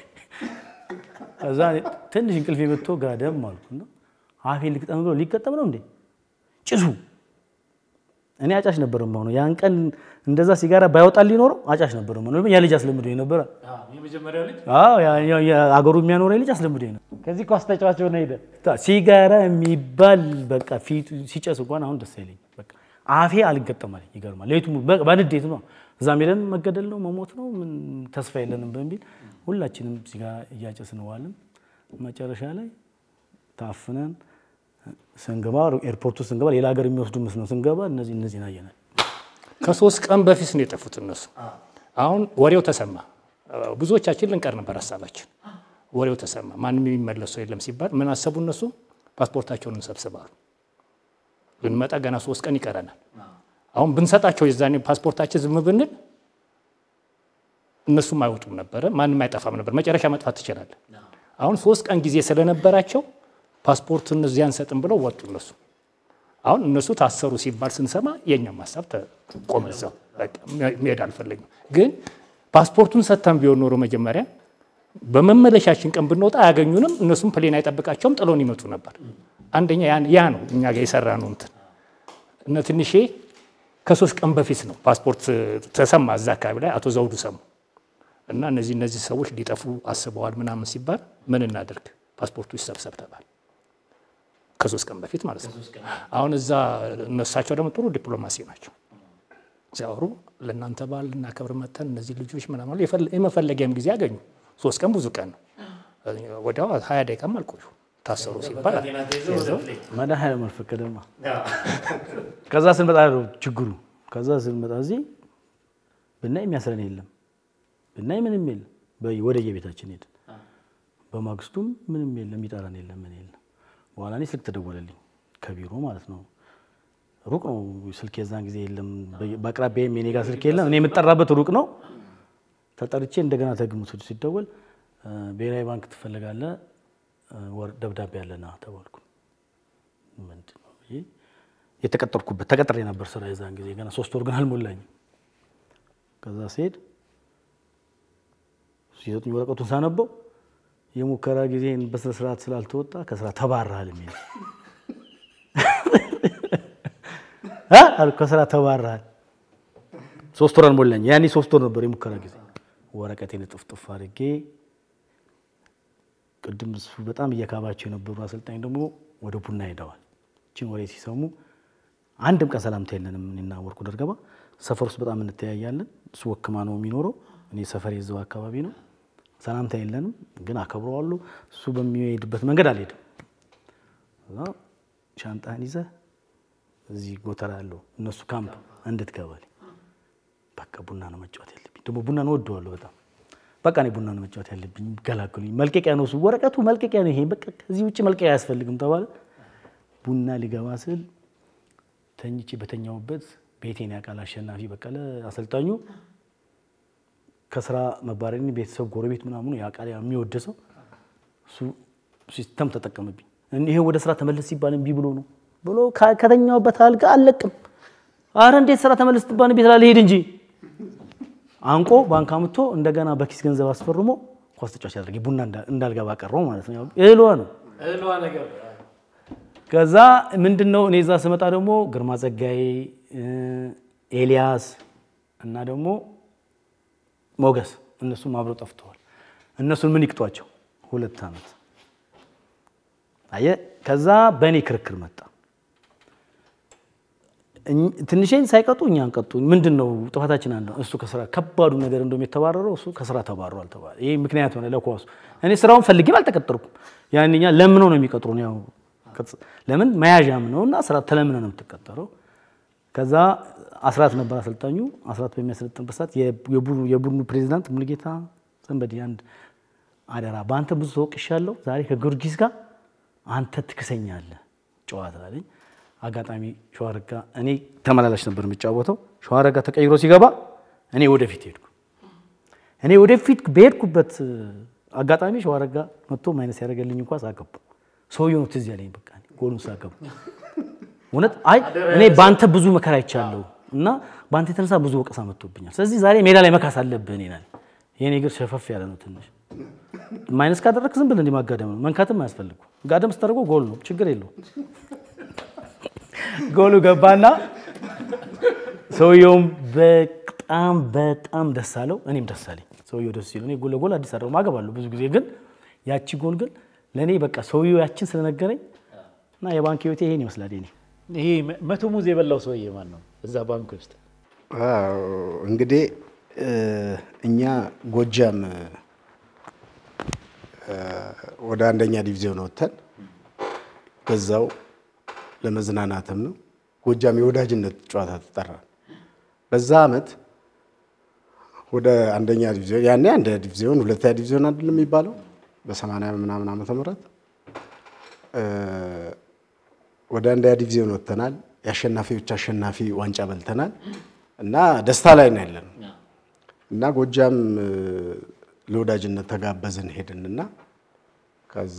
ከዛ ትንሽ እንቅልፍ መጥቶ ጋደም አልኩ እና አፌን ልግጠም ብሎ ሊገጠም ነው እንዴ ጭሱ እኔ አጫሽ ነበር የምሆነው። ያን ቀን እንደዛ ሲጋራ ባይወጣል ሊኖረው አጫሽ ነበር የምሆነው። ያ ልጅ አስለምዶ ነበረ። አዎ አገሩ የሚያኖረኝ ልጅ አስለምዶ ነው። ከዚህ ኳስ ተጫዋች ሆነ ሄደ። ሲጋራ የሚባል በቃ ፊቱ ሲጨስ እንኳን አሁን ደስ አይለኝ። በቃ አፌ አልገጠማል። ይገርማል። ሌቱ በንዴት ነው። እዛም ሄደን መገደል ነው መሞት ነው ምን ተስፋ የለንም በሚል ሁላችንም ሲጋራ እያጨስን ዋልን። መጨረሻ ላይ ታፍነን ስንገባ ኤርፖርቱ ስንገባ ሌላ ሀገር የሚወስዱ መስሎ ስንገባ እነዚህ እነዚህ አየናል። ከሶስት ቀን በፊት ነው የጠፉት እነሱ። አሁን ወሬው ተሰማ። ብዙዎቻችን ልንቀር ነበር ሀሳባችን። ወሬው ተሰማ። ማንም የሚመለሰው የለም ሲባል ምን አሰቡ እነሱ? ፓስፖርታቸውን እንሰብስባሉ። ልንመጣ ገና ሶስት ቀን ይቀረናል። አሁን ብንሰጣቸው የዛኔ ፓስፖርታችን ዝም ብንል እነሱም አይወጡም ነበረ፣ ማንም አይጠፋም ነበር። መጨረሻ መጥፋት ትችላለህ። አሁን ሶስት ቀን ጊዜ ስለነበራቸው ፓስፖርት እነዚህ አንሰጥም ብለው ወጡ እነሱ። አሁን እነሱ ታሰሩ ሲባል ስንሰማ የእኛም ሀሳብ ቆመ እዛው። በቃ መሄድ አልፈለግም። ግን ፓስፖርቱን ሰጥተን ቢሆን ኖሮ መጀመሪያ በመመለሻችን ቀን ብንወጣ አያገኙንም። እነሱም ፕሌን አይጠብቃቸውም፣ ጥሎን ይመጡ ነበር። አንደኛ ያን- ያ ነው እኛ ጋር የሰራ ነው እንትን እነ ትንሼ ከሶስት ቀን በፊት ነው ፓስፖርት ተሰማ እዛ አካባቢ ላይ አቶ ዘውዱ ሰሙ እና እነዚህ እነዚህ ሰዎች ሊጠፉ አስበዋል ምናምን ሲባል ምን እናደርግ ፓስፖርቱ ይሰብሰብ ተባለ። ከሶስት ቀን በፊት ማለት ነው። አሁን እዛ እነሳቸው ደግሞ ጥሩ ዲፕሎማሲ ናቸው። ሲያወሩ ለእናንተ በዓል ልናከብር መተን እነዚህ ልጆች ምናምን የፈለ- የመፈለጊያም ጊዜ አገኙ። ሶስት ቀን ብዙ ቀን ነው። ወዲያው ሀያ ደቂቃም አልቆዩ ታሰሩ ሲባል መድኃኒዓለም አልፈቀደማ። ከዛ ስንመጣ ነው ችግሩ። ከዛ ስንመጣ እዚህ ብናይ የሚያስረን የለም፣ ብናይ ምንም የለም። በይ- ወደ የቤታችን ሄድን። በማግስቱም ምንም የለም፣ የሚጠራን የለም፣ ምን የለም። በኋላ እኔ ስልክ ተደወለልኝ ከቢሮ ማለት ነው። ሩቅ ነው ስልክ የዛን ጊዜ የለም፣ በ- በአቅራቢያም የኔ ጋር ስልክ የለም። እኔ የምጠራበት ሩቅ ነው። ተጠርቼ እንደገና ተግሙት ሲደወል እ፣ ብሔራዊ ባንክ ትፈልጋለህ እ፣ ወር- ደብዳቤ አለና ተባልኩ። ምንድን ነው ብዬ የተቀጠርኩበት ተቀጥሬ ነበር ስራ የዛን ጊዜ ገና ሶስት ወር ግን አልሞላኝም። ከዛ ስሄድ ሲሰጡኝ ወረቀቱን ሳነበው የሙከራ ጊዜን በስነ ስርዓት ስላልተወጣ ከስራ ተባረሃል የሚል እ አልኩ ከስራ ተባረሃል። ሶስት ወር አልሞላኝ። ያኔ ሶስት ወር ነበር የሙከራ ጊዜ። ወረቀቴን ጥፍጥፍ አድርጌ ቅድም እሱ በጣም እየካባቸው የነበሩ አሰልጣኝ ደግሞ ወደ ቡና ሄደዋል። እችን ወሬ ሲሰሙ አንድም ቀን ሰላምታ የለንም። እኔና ወርቁ ደርገባ ሰፈር ውስጥ በጣም እንተያያለን። እሱ ወክማ ነው የሚኖረው፣ እኔ ሰፈር የዘው አካባቢ ነው። ሰላምታ የለንም፣ ግን አከብረዋለሁ። እሱ በሚሄድበት መንገድ አልሄድም። እዛ ሻንጣህን ይዘህ እዚህ ጎተራ ያለው እነሱ ካምፕ እንድትገባል። በቃ ቡና ነው መጫወት ያለብኝ። ደግሞ ቡና ነው ወደዋለሁ በጣም በቃ እኔ ቡና ነው መጫወት ያለብኝ። ገላግሉኝ። መልቀቂያ ነው እሱ ወረቀቱ መልቀቂያ ነው ይሄ። በቃ ከዚህ ውጭ መልቀቂያ አያስፈልግም ተባለ። ቡና ሊገባ ስል ተኝቼ በተኛውበት ቤቴን ያውቃል አሸናፊ በቀለ አሰልጣኙ ከስራ መባረሪን ቤተሰብ ጎረቤት ምናምኑ ያውቃል የሚወድ ሰው እሱ ሲስተም ተጠቀመብኝ። ይሄ ወደ ስራ ተመለስ ሲባል እምቢ ብሎ ነው ብሎ ከ- ከተኛውበት አልጋ አልለቅም። አረ እንዴት ስራ ተመለስ ትባል ቤት ላልሄድ እንጂ አንቆ ባንክ አምጥቶ እንደገና በኪስ ገንዘብ አስፈርሞ ኳስ ተጫዋች ያደረገ ቡና እንዳ- እንዳልገባ ቀረው ማለት ነው። ያው እህሏ ነው። ከዛ ምንድን ነው እኔ እዛ ስመጣ ደግሞ ግርማ ጸጋዬ፣ ኤልያስ እና ደግሞ ሞገስ እነሱም አብረው ጠፍተዋል። እነሱን ምን ይቅጧቸው? ሁለት ዓመት አየ። ከዛ በእኔ ክርክር መጣ። እኝ- ትንሽን ሳይቀጡ እኛን ቀጡ። ምንድን ነው ጥፋታችን? አንድ ነው። እሱ ከስራ ከባዱ ነገር እንደውም የተባረረው እሱ ከስራ ተባሯል ተባለ። ይሄ ምክንያት ሆነ ለኳሱ። እኔ ስራውን ፈልጌም አልተቀጠርኩም። ያንኛ ለምነው ነው የሚቀጥሩን። ያው ቅጽ- ለምን መያዣም ነው እና ስራ ተለምነ ነው የምትቀጠረው። ከዛ አስራት ነበር አሰልጣኙ። አስራት በሚያሰለጥንበት ሰዓት የቡድኑ የቡድኑ ፕሬዚዳንት ሙሉጌታ ዘንበዴ አንድ አደራ፣ በአንተ ብዙ ተወቅሻለሁ። ዛሬ ከጊዮርጊስ ጋር አንተ ትክሰኛለህ ጨዋታ አለኝ። አጋጣሚ ሸዋረጋ እኔ ተመላላሽ ነበር የሚጫወተው። ሸዋረጋ ተቀይሮ ሲገባ እኔ ወደፊት ሄድኩ። እኔ ወደፊት በሄድኩበት አጋጣሚ ሸዋረጋ መጥቶ ማይነስ ያደረገልኝ እንኳ ሳገቡ ሰውየው ነው ትዝ ያለኝ። በቃ እኔ ጎሉን ሳገቡ እውነት አይ እኔ በአንተ ብዙ መከራ አይቻለሁ እና በአንተ የተነሳ ብዙ ወቀሳ መጥቶብኛል። ስለዚህ ዛሬ ሜዳ ላይ መካስ አለብህ። እኔ ላይ የኔ እግር ሸፈፍ ያለ ነው ትንሽ ማይነስ ካደረግክ ዝም ብለህ እንዲህ ማጋደም ነው። መንካትም አያስፈልጉ። ጋደም ስታደርገው ጎል ነው፣ ችግር የለውም። ጎሉ ገባና ሰውየውም በጣም በጣም ደስ አለው፣ እኔም ደስ አለኝ። ሰውየው ደስ ሲለው እኔ ጎል ለጎል አዲስ አበባ ማገባለሁ ብዙ ጊዜ ግን ያቺ ጎል ግን ለእኔ በቃ ሰውየው ያችን ስለነገረኝ እና የባንክ ህይወቴ ይሄን ይመስላል። ኔ ይሄ መቶ ሙዝ የበላው ሰውዬ ማን ነው? እዛ ባንክ ውስጥ አዎ፣ እንግዲህ እ፣ እኛ ጎጃም እ፣ ወደ አንደኛ ዲቪዚዮን ወጥተን በዛው ለመዝናናትም ነው ጎጃም የወዳጅነት ጨዋታ ተጠራ። በዛ አመት ወደ አንደኛ ዲቪዚዮን ያኔ አንድ ዲቪዚዮን ሁለተኛ ዲቪዚዮን አይደለም የሚባለው በሰማንያ ምናምን ዓመተ ምህረት እ፣ ወደ አንደኛ ዲቪዚዮን ወጥተናል። የአሸናፊዎች አሸናፊ ዋንጫ በልተናል እና ደስታ ላይ ነው ያለነው እና ጎጃም እ፣ ለወዳጅነት ተጋበዝን ሄድንና ከዛ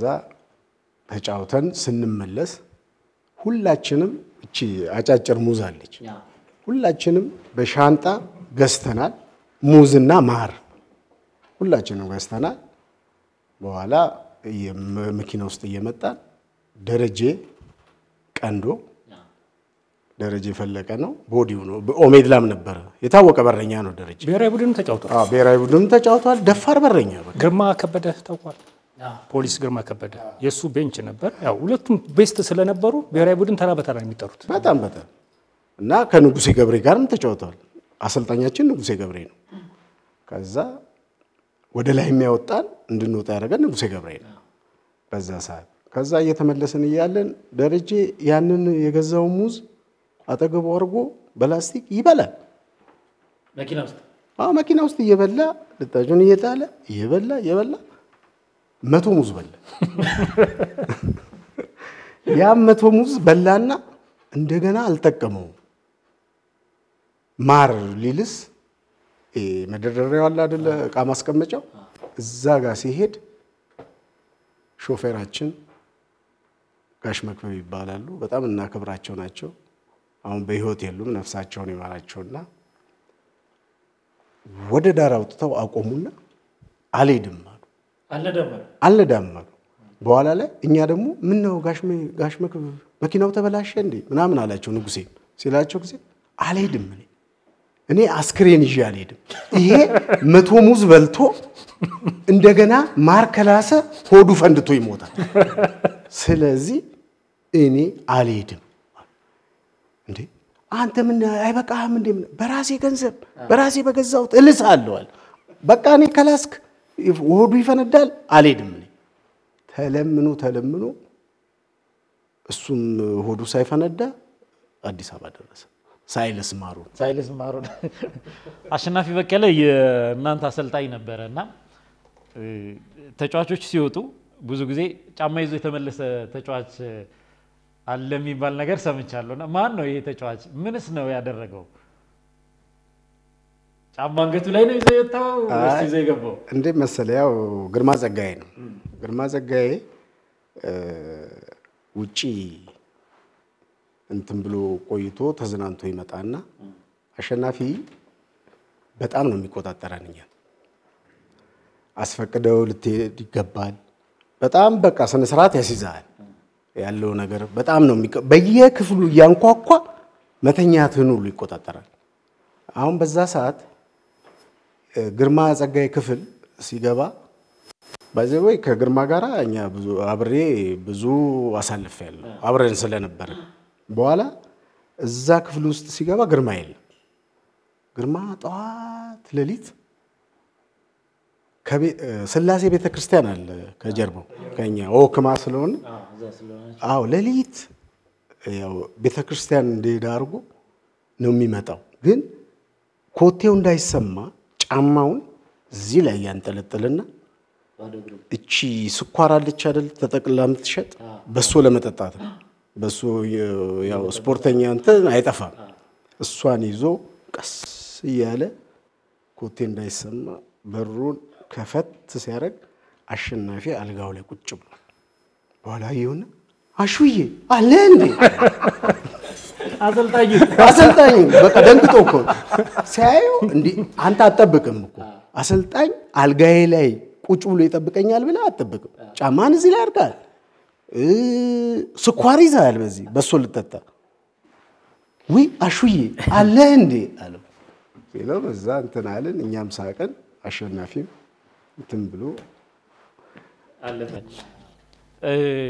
ተጫውተን ስንመለስ ሁላችንም እቺ አጫጭር ሙዝ አለች ሁላችንም በሻንጣ ገዝተናል። ሙዝና ማር ሁላችንም ገዝተናል። በኋላ የመ- መኪና ውስጥ እየመጣን ደረጀ ቀንዶ ደረጀ የፈለቀ ነው ቦዲው ነው ኦሜድላም ነበረ የታወቀ በረኛ ነው ደረጀ። ብሔራዊ ቡድን ተጫውቷል። አዎ ብሔራዊ ቡድንም ተጫውቷል። ደፋር በረኛ በቃ ግርማ ከበደ ታውቋል። ፖሊስ ግርማ ከበደ የእሱ ቤንች ነበር። ያው ሁለቱም ቤስት ስለነበሩ ብሔራዊ ቡድን ተራ በተራ ነው የሚጠሩት። በጣም በጣም እና ከንጉሴ ገብሬ ጋርም ተጫውተዋል። አሰልጣኛችን ንጉሴ ገብሬ ነው። ከዛ ወደ ላይ የሚያወጣን እንድንወጣ ያደረገን ንጉሴ ገብሬ ነው በዛ ሰዓት። ከዛ እየተመለስን እያለን ደረጀ ያንን የገዛው ሙዝ አጠገቡ አድርጎ በላስቲክ ይበላል። መኪና ውስጥ አዎ መኪና ውስጥ እየበላ ልጣጩን እየጣለ እየበላ እየበላ መቶ ሙዝ በላ። ያም መቶ ሙዝ በላና እንደገና አልጠቀመውም። ማር ሊልስ ይሄ መደርደሪያው አለ አይደለ? እቃ ማስቀመጫው እዛ ጋር ሲሄድ ሾፌራችን ጋሽ መክበብ ይባላሉ። በጣም እናከብራቸው ናቸው። አሁን በሕይወት የሉም። ነፍሳቸውን ይማራቸውና ወደ ዳር አውጥተው አቆሙና አልሄድም አሉ። አልነዳም አልነዳም አሉ። በኋላ ላይ እኛ ደግሞ ምን ነው ጋሽ መ- ጋሽ መክብብ መኪናው ተበላሸ እንዴ ምናምን አላቸው። ንጉሴ ሲላቸው ጊዜ አልሄድም እኔ እኔ አስክሬን ይዤ አልሄድም። ይሄ መቶ ሙዝ በልቶ እንደገና ማር ከላሰ ሆዱ ፈንድቶ ይሞታል። ስለዚህ እኔ አልሄድም። እንዴ አንተ ምን አይበቃህም እንዴ? ምን- በራሴ ገንዘብ በራሴ በገዛሁት እልስ አለዋል። በቃ እኔ ከላስክ ሆዱ ይፈነዳል፣ አልሄድም እኔ ተለምኖ ተለምኖ እሱም ሆዱ ሳይፈነዳ አዲስ አበባ ደረሰ። ሳይልስ ማሩ ሳይልስ ማሩ አሸናፊ በቀለ የእናንተ አሰልጣኝ ነበረ እና እ፣ ተጫዋቾች ሲወጡ ብዙ ጊዜ ጫማ ይዞ የተመለሰ ተጫዋች አለ የሚባል ነገር ሰምቻለሁ። እና ማን ነው ይሄ ተጫዋች? ምንስ ነው ያደረገው? ጫማ አንገቱ ላይ ነው ይዞ የወጣው ወይስ ይዞ የገባው? እንዴት መሰለ፣ ያው ግርማ ጸጋዬ ነው። ግርማ ጸጋዬ እ፣ ውጪ እንትን ብሎ ቆይቶ ተዝናንቶ ይመጣና አሸናፊ በጣም ነው የሚቆጣጠረን እኛን አስፈቅደው ልትሄድ ይገባል። በጣም በቃ ስነ ስርዓት ያስይዛል ያለው ነገር በጣም ነው የሚቀ በየክፍሉ እያንኳኳ መተኛትህን ሁሉ ይቆጣጠራል። አሁን በዛ ሰዓት እ፣ ግርማ ጸጋዬ ክፍል ሲገባ በዚህ ወይ ከግርማ ጋር እኛ ብዙ አብሬ ብዙ አሳልፍ ያለው አብረን ስለነበረ በኋላ እዛ ክፍል ውስጥ ሲገባ ግርማ የለም። ግርማ ጠዋት ሌሊት ከቤ- እ፣ ስላሴ ቤተ ክርስቲያን አለ ከጀርባው ከኛ ወክማ ስለሆነ አዎ ሌሊት ያው ቤተ ክርስቲያን እንደሄደ አድርጎ ነው የሚመጣው። ግን ኮቴው እንዳይሰማ ጫማውን እዚህ ላይ ያንጠለጥልና እቺ ስኳር አለች አይደል ተጠቅላ የምትሸጥ በሶ ለመጠጣት ነው። በሶ የ- ያው ስፖርተኛ እንትን አይጠፋም። እሷን ይዞ ቀስ እያለ ኮቴ እንዳይሰማ በሩን ከፈት ሲያደርግ አሸናፊ አልጋው ላይ ቁጭ ብሏል። በኋላ የሆነ አሹዬ አለ እንዴ አሰልጣኝ አሰልጣኝ በቃ ደንግጦ እኮ ሲያየው እንዲህ አንተ አትጠብቅም እኮ አሰልጣኝ አልጋዬ ላይ ቁጭ ብሎ ይጠብቀኛል ብለህ አትጠብቅም። ጫማን እዚህ ላይ አድርጋል፣ እ ስኳር ይዘሃል፣ በዚህ በሶ ልጠጣ ውይ አሹዬ አለህ እንዴ አለው ሲለው በዛ እንትን አለን። እኛም ሳቅን፣ አሸናፊም እንትን ብሎ እ፣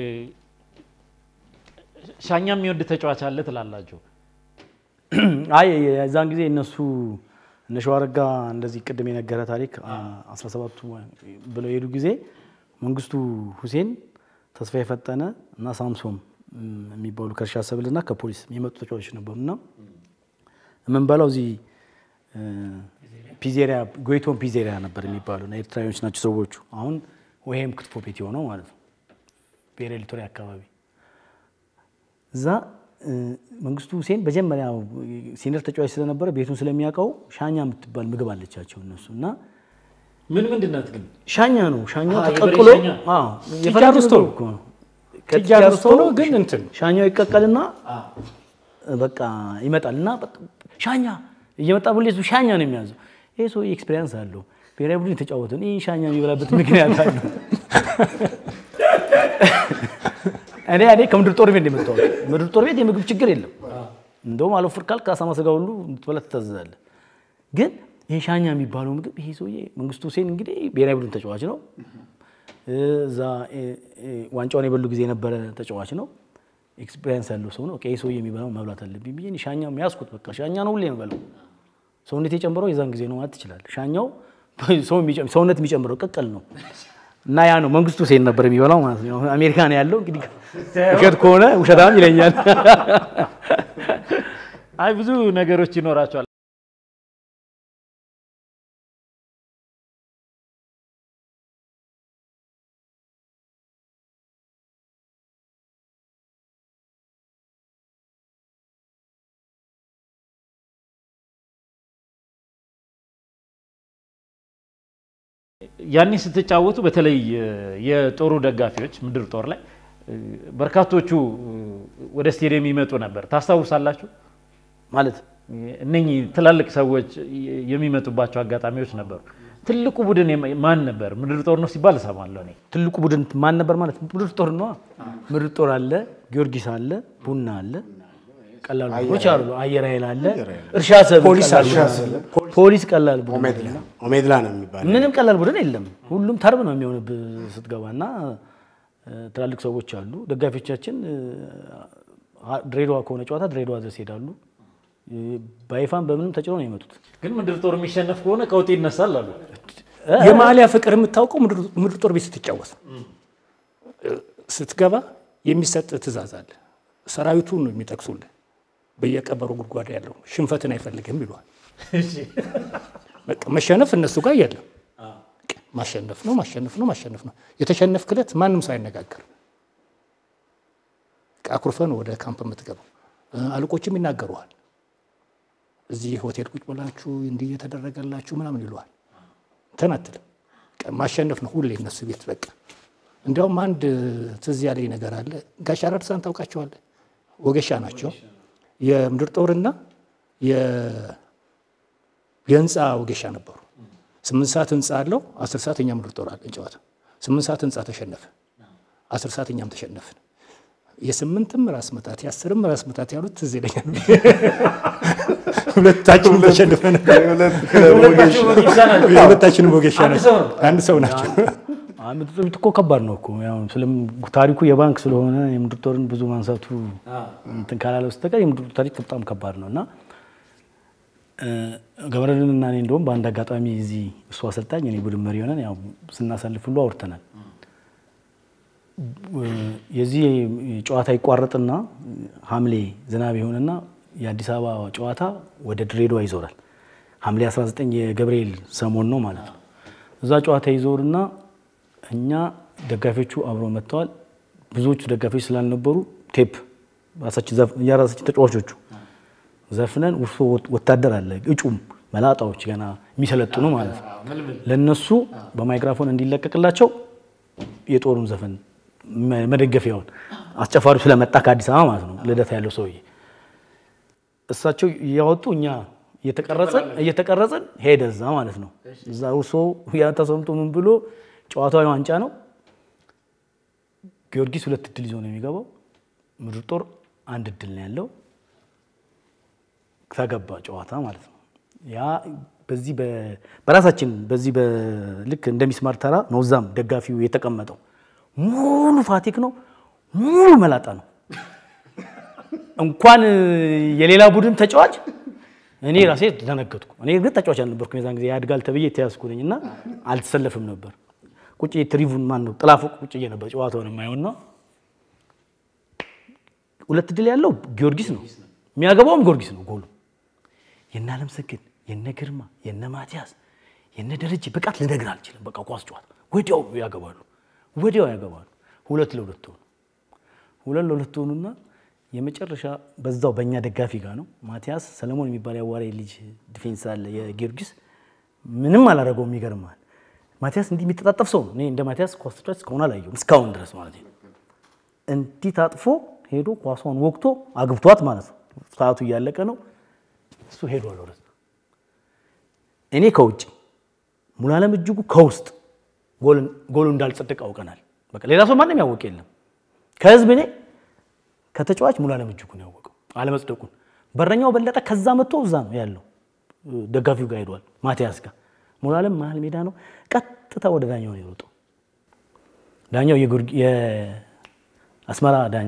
ሻኛ የሚወድ ተጫዋች አለ ትላላችሁ? አይ የዛን ጊዜ እነሱ እነ ሸዋረጋ እንደዚህ ቅድም የነገረ ታሪክ 17ቱ ብለው የሄዱ ጊዜ መንግስቱ ሁሴን፣ ተስፋ የፈጠነ እና ሳምሶም እም፣ የሚባሉ ከእርሻ ሰብልና ከፖሊስ የመጡ ተጫዋቾች ነበሩ እና የምንበላው እዚህ እ፣ ፒዜሪያ ጎይቶን ፒዜሪያ ነበር የሚባሉ እና ኤርትራዊዎች ናቸው ሰዎቹ። አሁን ወይም ክትፎ ቤት የሆነው ማለት ነው ብሔራዊ ሊቶሪ አካባቢ እዛ እ፣ መንግስቱ ሁሴን መጀመሪያ ሲኒየር ተጫዋች ስለነበረ ቤቱን ስለሚያውቀው ሻኛ የምትባል ምግብ አለቻቸው እነሱ እና ምን ምንድን ናት ግን? ሻኛ ነው ሻኛ አዎ፣ የበሬ ተቀቅሎ ሻኛ። አዎ፣ ጥጃ የፈረንጅ ሩስቶ ምግብ ነው። እኮ ነው። ጥጃ ከጥጃ ሩስቶ ነው ግን እንትን ሻኛው ይቀቀልና በቃ ይመጣል እና በቃ ሻኛ እየመጣ ብሎ እሱ ሻኛ ነው የሚያዘው። ይሄ ሰው ኤክስፔሪንስ አለው። ብሔራዊ ቡድን የተጫወተን ይህ ሻኛ የሚበላበት ምክንያት አለ። እኔ እኔ ከምድር ጦር ቤት ነው የመጣሁት። ምድር ጦር ቤት የምግብ ችግር የለም። እንደውም አለፍር ካልክ አሳማ ስጋ ሁሉ እንድትበላ ትታዘዛለህ። ግን ይሄ ሻኛ የሚባለው ምግብ ይሄ ሰውዬ መንግስቱ ሁሴን እንግዲህ ብሔራዊ ቡድን ተጫዋች ነው። እዛ ዋንጫውን የበሉ ጊዜ የነበረ ተጫዋች ነው። ኤክስፔሪንስ ያለው ሰው ነው። ይህ ሰውዬ የሚበላው መብላት አለብኝ ብዬ እኔ ሻኛ ያዝኩት። በቃ ሻኛ ነው ሁሌ የምበላው። ሰውነት የጨምረው የዛን ጊዜ ነው ማለት ትችላለህ። ሻኛው ሰውነት የሚጨምረው ቅቅል ነው እና ያ ነው መንግስቱ ሁሴን ነበር የሚበላው ማለት ነው። አሜሪካ ነው ያለው እንግዲህ ውሸት ከሆነ ውሸታም ይለኛል። አይ ብዙ ነገሮች ይኖራቸዋል። ያኔ ስትጫወቱ በተለይ የጦሩ ደጋፊዎች ምድር ጦር ላይ በርካቶቹ ወደ ስቴዲየም ይመጡ ነበር። ታስታውሳላችሁ? ማለት እነኚህ ትላልቅ ሰዎች የሚመጡባቸው አጋጣሚዎች ነበሩ። ትልቁ ቡድን ማን ነበር? ምድር ጦር ነው ሲባል እሰማለሁ እኔ። ትልቁ ቡድን ማን ነበር ማለት ምድር ጦር ነዋ። ምድር ጦር አለ፣ ጊዮርጊስ አለ፣ ቡና አለ፣ ቀላል ቡድኖች አሉ። አየር ኃይል አለ፣ እርሻ ሰብ ፖሊስ አለ። ፖሊስ ቀላል ቡድን ኦሜድላ ኦሜድላ ነው የሚባለው። ምንም ቀላል ቡድን የለም። ሁሉም ተርብ ነው የሚሆንብህ ስትገባ እና ትላልቅ ሰዎች አሉ። ደጋፊዎቻችን ድሬዳዋ ከሆነ ጨዋታ ድሬዳዋ ድረስ ይሄዳሉ። በይፋን በምንም ተጭነው ነው የመጡት። ግን ምድር ጦር የሚሸነፍ ከሆነ ቀውጤ ይነሳል አሉ። የማሊያ ፍቅር የምታውቀው ምድር ጦር ቤት ስትጫወት ስትገባ የሚሰጥ ትእዛዝ አለ። ሰራዊቱን ነው የሚጠቅሱልህ። በየቀበሩ ጉድጓድ ያለው ሽንፈትን አይፈልግም ይሏል። በቃ መሸነፍ እነሱ ጋር የለም። ማሸነፍ ነው ማሸነፍ ነው ማሸነፍ ነው። የተሸነፍክ ዕለት ማንም ሰው አይነጋገር። አኩርፈን ወደ ካምፕ የምትገባው አለቆችም ይናገሩሃል። እዚህ ሆቴል ቁጭ ብላችሁ እንዲህ እየተደረገላችሁ ምናምን ይለዋል። እንትን አትልም። ማሸነፍ ነው ሁሌ እነሱ ቤት በቃ። እንዲያውም አንድ ትዝ ያለኝ ነገር አለ። ጋሽ አራርሳን ታውቃቸዋለህ? ወገሻ ናቸው። የምድር ጦርና የህንፃ ወገሻ ነበሩ። ስምንት ሰዓት ህንፃ አለው። አስር ሰዓት እኛ ምድር ጦር አለን ጨዋታ። ስምንት ሰዓት ህንፃ ተሸነፈ፣ አስር ሰዓት እኛም ተሸነፍን። የስምንትም ራስ ምታት የአስርም ራስ ምታት ያሉት ትዝ ይለኛል። ሁለታችንም ተሸንፈን ሁለታችንም ወገሻ ናቸው። አንድ ሰው ናቸው። ምድር ጦር እኮ ከባድ ነው እኮ ያው ታሪኩ የባንክ ስለሆነ የምድር ጦርን ብዙ ማንሳቱ እንትን ካላለ በስተቀር የምድር ጦር ታሪክ በጣም ከባድ ነው እና ገብረልን እና እኔ እንደውም በአንድ አጋጣሚ እዚህ እሱ አሰልጣኝ እኔ ቡድን መሪ ሆነን ያው ስናሳልፍ ሁሉ አውርተናል። የዚህ ጨዋታ ይቋረጥና ሐምሌ ዝናብ ይሆንና የአዲስ አበባ ጨዋታ ወደ ድሬዳዋ ይዞራል። ሐምሌ 19 የገብርኤል ሰሞን ነው ማለት ነው። እዛ ጨዋታ ይዞርና እኛ ደጋፊዎቹ አብረው መጥተዋል። ብዙዎቹ ደጋፊዎች ስላልነበሩ ቴፕ የራሳችን ተጫዋቾቹ ዘፍነን ውስጡ ወታደር አለ እጩም መላጣዎች ገና የሚሰለጥኑ ማለት ነው። ለነሱ በማይክራፎን እንዲለቀቅላቸው የጦሩን ዘፈን መደገፊያውን አስጨፋሪው ስለመጣ ከአዲስ አበባ ማለት ነው ልደታ ያለው ሰውዬ እሳቸው እያወጡ እኛ እየተቀረጽን እየተቀረጽን ሄደ እዛ ማለት ነው። እዛ ውሶ ያ ተሰምቶ ምን ብሎ ጨዋታው ዋንጫ ነው። ጊዮርጊስ ሁለት እድል ይዞ ነው የሚገባው። ምድር ጦር አንድ እድል ነው ያለው። ተገባ ጨዋታ ማለት ነው። ያ በዚህ በራሳችን በዚህ ልክ እንደ ሚስማር ተራ ነው። እዛም ደጋፊው የተቀመጠው ሙሉ ፋቲክ ነው፣ ሙሉ መላጣ ነው። እንኳን የሌላ ቡድን ተጫዋች እኔ ራሴ ደነገጥኩ። እኔ ግን ተጫዋች አልነበርኩም የዛን ጊዜ ያድጋል ተብዬ የተያዝኩ ነኝ እና አልተሰለፍም ነበር። ቁጭ ትሪቡን ማን ነው ጥላፎቅ ቁጭ ነበር ጨዋታውን የማየውና ሁለት ድል ያለው ጊዮርጊስ ነው፣ የሚያገባውም ጊዮርጊስ ነው ጎሉ የነ አለምሰገድ የነ ግርማ የነ ማቲያስ የነ ደረጀ ብቃት ልነግር አልችልም። በቃ ኳስ ጨዋታ ወዲያው ያገባሉ፣ ወዲያው ያገባሉ። ሁለት ለሁለት ሆኑ። ሁለት ለሁለት ሆኑና የመጨረሻ በዛው በእኛ ደጋፊ ጋር ነው ማቲያስ ሰለሞን የሚባል ያዋሬ ልጅ ዲፌንስ አለ የጊዮርጊስ ምንም አላደረገውም። ይገርማል። ማቲያስ እንዲህ የሚተጣጠፍ ሰው ነው። እኔ እንደ ማቲያስ ኳስ ተጫዋች እስካሁን አላየሁም፣ እስካሁን ድረስ ማለት ነው። እንዲህ ታጥፎ ሄዶ ኳሷን ወቅቶ አግብቷት ማለት ነው። ሰዓቱ እያለቀ ነው እሱ ሄዷል ወደዛ። እኔ ከውጭ ሙሉዓለም እጅጉ ከውስጥ ጎሉ እንዳልጸደቅ አውቀናል። በቃ ሌላ ሰው ማንም ያወቅ የለም። ከህዝብ እኔ ከተጫዋች ሙሉዓለም እጅጉን ያወቀው አለመጽደቁን። በረኛው በለጠ ከዛ መጥቶ እዛ ነው ያለው ደጋፊው ጋር ሄዷል፣ ማቲያስ ጋር። ሙሉዓለም መሀል ሜዳ ነው፣ ቀጥታ ወደ ዳኛው ነው የሮጠው። ዳኛው የአስመራ ዳኛ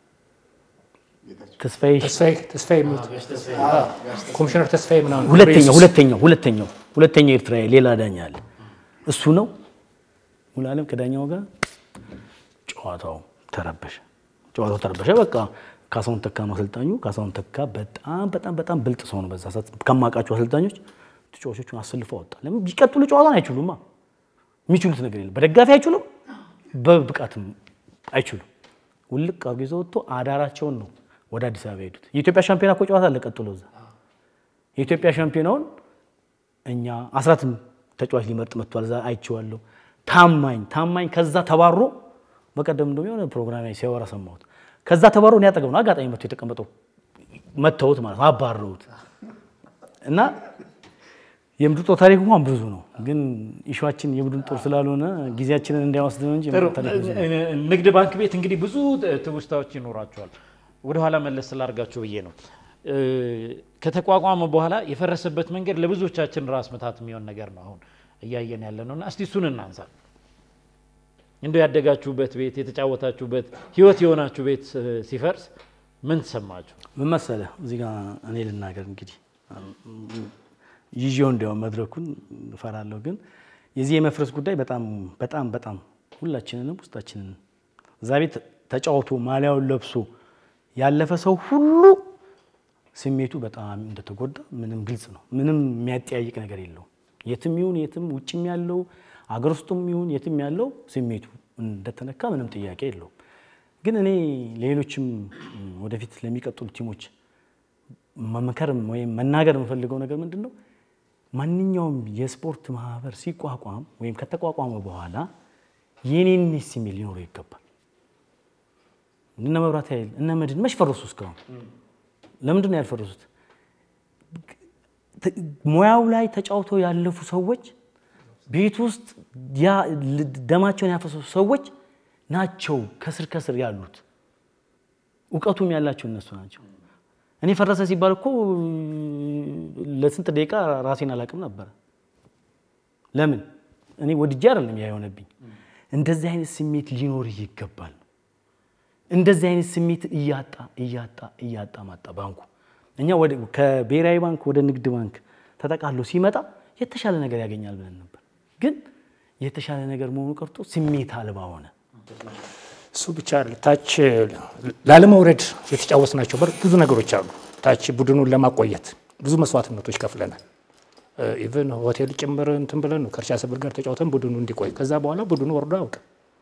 ተስፋዬ ተስፋዬ የሚሉት ኮሚሽነር ተስፋዬ ምናምን ሁለተኛው ሁለተኛው ሁለተኛው ሁለተኛው ኤርትራዊ ሌላ ዳኛ አለ። እሱ ነው ሙሉዓለም ከዳኛው ጋር ጨዋታው ተረበሸ። ጨዋታው ተረበሸ። በቃ ካሳሁን ተካ ነው አሰልጣኙ። ካሳሁን ተካ በጣም በጣም በጣም ብልጥ ሰው ነው። በዛ ሰዓት ከማውቃቸው አሰልጣኞች ተጫዋቾቹን አሰልፈው አወጣ። ለምን ቢቀጥሉ ጨዋታን አይችሉማ። የሚችሉት ነገር የለም። በደጋፊ አይችሉም፣ በብቃትም አይችሉም። ውልቅ አድርጎ ይዘው ወጥቶ አዳራቸውን ነው ወደ አዲስ አበባ ሄዱት። የኢትዮጵያ ሻምፒዮና እኮ ጨዋታ አለ ቀጥሎ እዛ የኢትዮጵያ ሻምፒዮናውን እኛ አስራትም ተጫዋች ሊመርጥ መጥቷል። እዛ አይቼዋለሁ። ታማኝ ታማኝ ከዛ ተባሮ በቀደም እንደውም የሆነ ፕሮግራም ላይ ሲያወራ ሰማሁት። ከዛ ተባሮ እኔ አጠገብ ነው አጋጣሚ መጥቶ የተቀመጠው መተውት ማለት ነው አባረውት እና የምድር ጦር ታሪክ እንኳን ብዙ ነው፣ ግን ኢሹዋችን የቡድን ጦር ስላልሆነ ጊዜያችንን እንዳይወስድ ነው እንጂ የምድር ታሪክ ብዙ ነው። ንግድ ባንክ ቤት እንግዲህ ብዙ ትውስታዎች ይኖራቸዋል። ወደኋላ መለስ ስላርጋችሁ ብዬ ነው። ከተቋቋመ በኋላ የፈረሰበት መንገድ ለብዙዎቻችን ራስ ምታት የሚሆን ነገር ነው አሁን እያየን ያለ ነው እና እስቲ እሱን እናንሳ። እንደው ያደጋችሁበት ቤት የተጫወታችሁበት ህይወት የሆናችሁ ቤት ሲፈርስ ምን ተሰማችሁ? ምን መሰለህ እዚህ ጋር እኔ ልናገር እንግዲህ ይዤው እንዲያውም መድረኩን እፈራለሁ፣ ግን የዚህ የመፍረስ ጉዳይ በጣም በጣም በጣም ሁላችንንም ውስጣችንን እዛ ቤት ተጫውቶ ማሊያውን ለብሶ ያለፈ ሰው ሁሉ ስሜቱ በጣም እንደተጎዳ ምንም ግልጽ ነው። ምንም የሚያጠያይቅ ነገር የለውም። የትም ይሁን የትም ውጭም ያለው አገር ውስጡም ይሁን የትም ያለው ስሜቱ እንደተነካ ምንም ጥያቄ የለውም። ግን እኔ ሌሎችም ወደፊት ለሚቀጥሉ ቲሞች መምከር ወይም መናገር የምፈልገው ነገር ምንድን ነው? ማንኛውም የስፖርት ማህበር ሲቋቋም ወይም ከተቋቋመ በኋላ የኔነት ስሜት ሊኖረው ይገባል። እነ መብራት ኃይል እነ መድን መች ፈረሱ? እስካሁን ለምንድን ነው ያልፈረሱት? ሙያው ላይ ተጫውተው ያለፉ ሰዎች ቤት ውስጥ ደማቸውን ያፈሰሱ ሰዎች ናቸው ከስር ከስር ያሉት። እውቀቱም ያላቸው እነሱ ናቸው። እኔ ፈረሰ ሲባል እኮ ለስንት ደቂቃ ራሴን አላቅም ነበረ። ለምን እኔ ወድጄ አይደለም ያ የሆነብኝ። እንደዚህ አይነት ስሜት ሊኖር ይገባል። እንደዚህ አይነት ስሜት እያጣ እያጣ እያጣ ማጣ ባንኩ። እኛ ከብሔራዊ ባንክ ወደ ንግድ ባንክ ተጠቃሎ ሲመጣ የተሻለ ነገር ያገኛል ብለን ነበር። ግን የተሻለ ነገር መሆኑ ቀርቶ ስሜት አልባ ሆነ። እሱ ብቻ ታች ላለመውረድ የተጫወትናቸው ብዙ ነገሮች አሉ። ታች ቡድኑን ለማቆየት ብዙ መስዋዕትነቶች ከፍለናል። ኢቨን ሆቴል ጭምር እንትን ብለን ነው ከእርሻ ሰብል ጋር ተጫውተን ቡድኑ እንዲቆይ። ከዛ በኋላ ቡድኑ ወርዶ አያውቅም።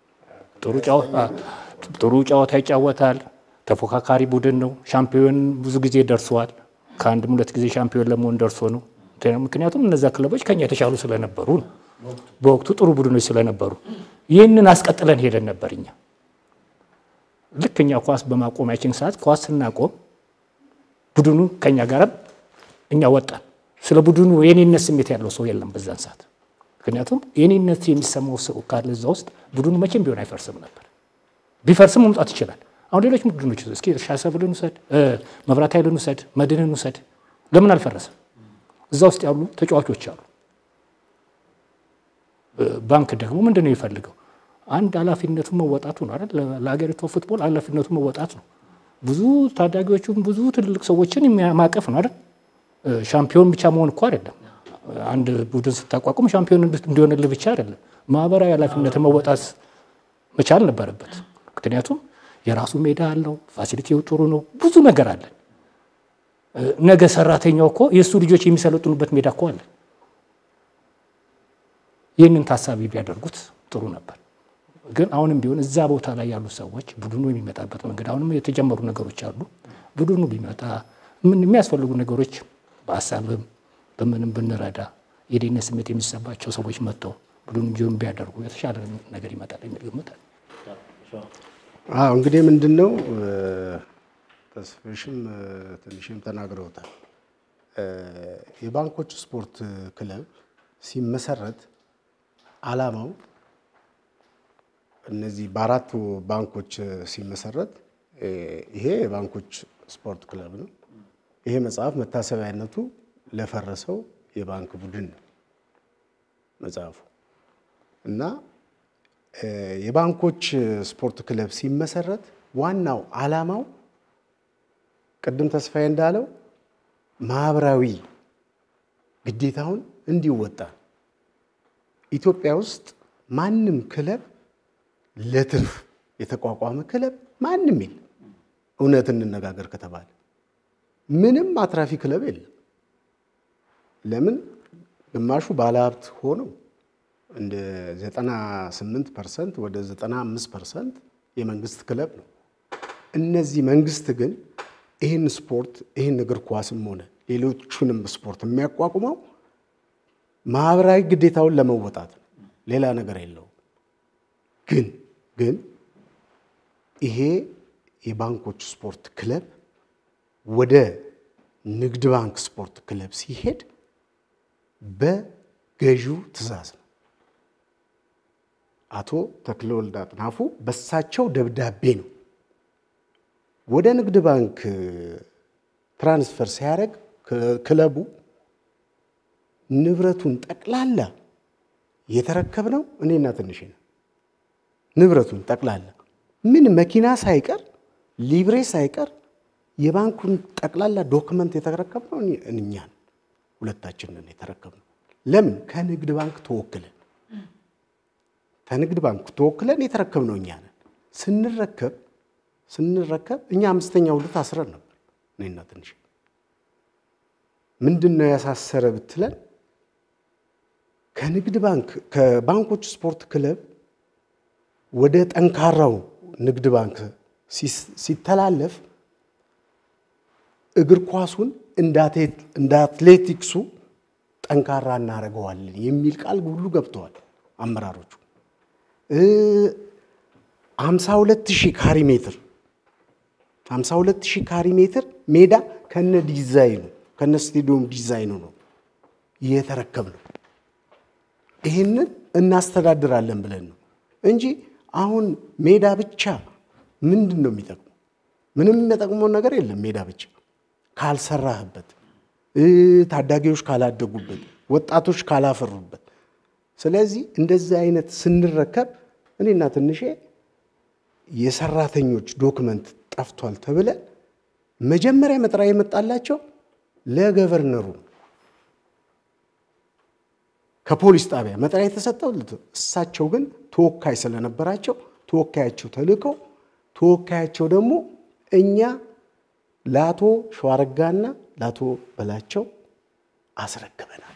ጥሩ ጨዋታ ይጫወታል። ተፎካካሪ ቡድን ነው። ሻምፒዮን ብዙ ጊዜ ደርሰዋል። ከአንድም ሁለት ጊዜ ሻምፒዮን ለመሆን ደርሶ ነው። ምክንያቱም እነዚያ ክለቦች ከኛ የተሻሉ ስለነበሩ ነው። በወቅቱ ጥሩ ቡድኖች ስለነበሩ ይህንን አስቀጥለን ሄደን ነበር እኛ ልክ እኛ ኳስ በማቆሚያችን ሰዓት ኳስ ስናቆም ቡድኑ ከኛ ጋርም እኛ ወጣን። ስለ ቡድኑ የኔነት ስሜት ያለው ሰው የለም በዛን ሰዓት። ምክንያቱም የኔነት የሚሰማው ሰው ካለ እዛ ውስጥ ቡድኑ መቼም ቢሆን አይፈርስም ነበር። ቢፈርስም መምጣት ይችላል። አሁን ሌሎች ቡድኖች እስኪ እርሻ ሰብልን ውሰድ፣ መብራት ኃይልን ውሰድ፣ መድንን ውሰድ። ለምን አልፈረሰም? እዛ ውስጥ ያሉ ተጫዋቾች አሉ። ባንክ ደግሞ ምንድን ነው የሚፈልገው? አንድ ኃላፊነቱን መወጣቱ ነው አይደል? ለሀገሪቷ ፉትቦል ኃላፊነቱን መወጣት ነው። ብዙ ታዳጊዎቹም ብዙ ትልልቅ ሰዎችን ማቀፍ ነው አይደል? ሻምፒዮን ብቻ መሆን እኮ አይደለም። አንድ ቡድን ስታቋቁም ሻምፒዮን እንዲሆንልህ ብቻ አይደለም። ማህበራዊ ኃላፊነትን መወጣት መቻል ነበረበት። ምክንያቱም የራሱ ሜዳ አለው፣ ፋሲሊቲው ጥሩ ነው፣ ብዙ ነገር አለ። ነገ ሰራተኛው እኮ የእሱ ልጆች የሚሰለጥኑበት ሜዳ እኮ አለ። ይህንን ታሳቢ ቢያደርጉት ጥሩ ነበር። ግን አሁንም ቢሆን እዛ ቦታ ላይ ያሉ ሰዎች ቡድኑ የሚመጣበት መንገድ አሁንም የተጀመሩ ነገሮች አሉ። ቡድኑ ቢመጣ ምን የሚያስፈልጉ ነገሮች በሀሳብም በምንም ብንረዳ የደህንነት ስሜት የሚሰማቸው ሰዎች መጥተው ቡድኑ ጆን ቢያደርጉ የተሻለ ነገር ይመጣል የሚል ግምት አለ። አዎ እንግዲህ ምንድን ነው ተስፍሽም ትንሽም ተናግረውታል። የባንኮች ስፖርት ክለብ ሲመሰረት ዓላማው እነዚህ በአራቱ ባንኮች ሲመሰረት ይሄ የባንኮች ስፖርት ክለብ ነው። ይሄ መጽሐፍ መታሰቢያነቱ ለፈረሰው የባንክ ቡድን ነው መጽሐፉ እና የባንኮች ስፖርት ክለብ ሲመሰረት ዋናው ዓላማው ቅድም ተስፋዬ እንዳለው ማህበራዊ ግዴታውን እንዲወጣ ኢትዮጵያ ውስጥ ማንም ክለብ ለትርፍ የተቋቋመ ክለብ ማንም የለም። እውነት እንነጋገር ከተባለ ምንም አትራፊ ክለብ የለም። ለምን ግማሹ ባለሀብት ሆነው እንደ 98 ፐርሰንት ወደ 95 ፐርሰንት የመንግስት ክለብ ነው። እነዚህ መንግስት ግን ይህን ስፖርት ይህን እግር ኳስም ሆነ ሌሎቹንም ስፖርት የሚያቋቁመው ማህበራዊ ግዴታውን ለመወጣት ነው። ሌላ ነገር የለውም። ግን ግን ይሄ የባንኮች ስፖርት ክለብ ወደ ንግድ ባንክ ስፖርት ክለብ ሲሄድ በገዢው ትዕዛዝ ነው። አቶ ተክለወልድ አጥናፉ በሳቸው ደብዳቤ ነው ወደ ንግድ ባንክ ትራንስፈር ሲያደርግ ክለቡ ንብረቱን ጠቅላላ የተረከብነው እኔና ትንሽ ነው። ንብረቱን ጠቅላላ ምን መኪና ሳይቀር ሊብሬ ሳይቀር የባንኩን ጠቅላላ ዶክመንት የተረከብነው እኛን ሁለታችንን የተረከብነው። ለምን ከንግድ ባንክ ተወክለን ከንግድ ባንክ ተወክለን የተረከብነው እኛ ነን። ስንረከብ ስንረከብ እኛ አምስተኛ ሁለት አስረን ነበር እኔና ትንሽ። ምንድን ነው ያሳሰረ ብትለን ከንግድ ባንክ ከባንኮች ስፖርት ክለብ ወደ ጠንካራው ንግድ ባንክ ሲተላለፍ እግር ኳሱን እንደ አትሌቲክሱ ጠንካራ እናደርገዋለን የሚል ቃል ሁሉ ገብተዋል አመራሮቹ። ሀምሳ ሁለት ሺህ ካሪ ሜትር ሀምሳ ሁለት ሺህ ካሪ ሜትር ሜዳ ከነ ዲዛይኑ ከነ ስቴዲየም ዲዛይኑ ነው የተረከብነው። ይህንን እናስተዳድራለን ብለን ነው እንጂ አሁን ሜዳ ብቻ ምንድን ነው የሚጠቅመው? ምንም የሚጠቅመው ነገር የለም። ሜዳ ብቻ ካልሰራህበት፣ ታዳጊዎች ካላደጉበት፣ ወጣቶች ካላፈሩበት። ስለዚህ እንደዚህ አይነት ስንረከብ እኔና ትንሼ የሰራተኞች ዶክመንት ጠፍቷል ተብለን መጀመሪያ መጥሪያ የመጣላቸው ለገቨርነሩ ከፖሊስ ጣቢያ መጥሪያ የተሰጠው እሳቸው ግን ተወካይ ስለነበራቸው ተወካያቸው ተልከው ተወካያቸው ደግሞ እኛ ለአቶ ሸዋረጋና ለአቶ በላቸው አስረክበናል።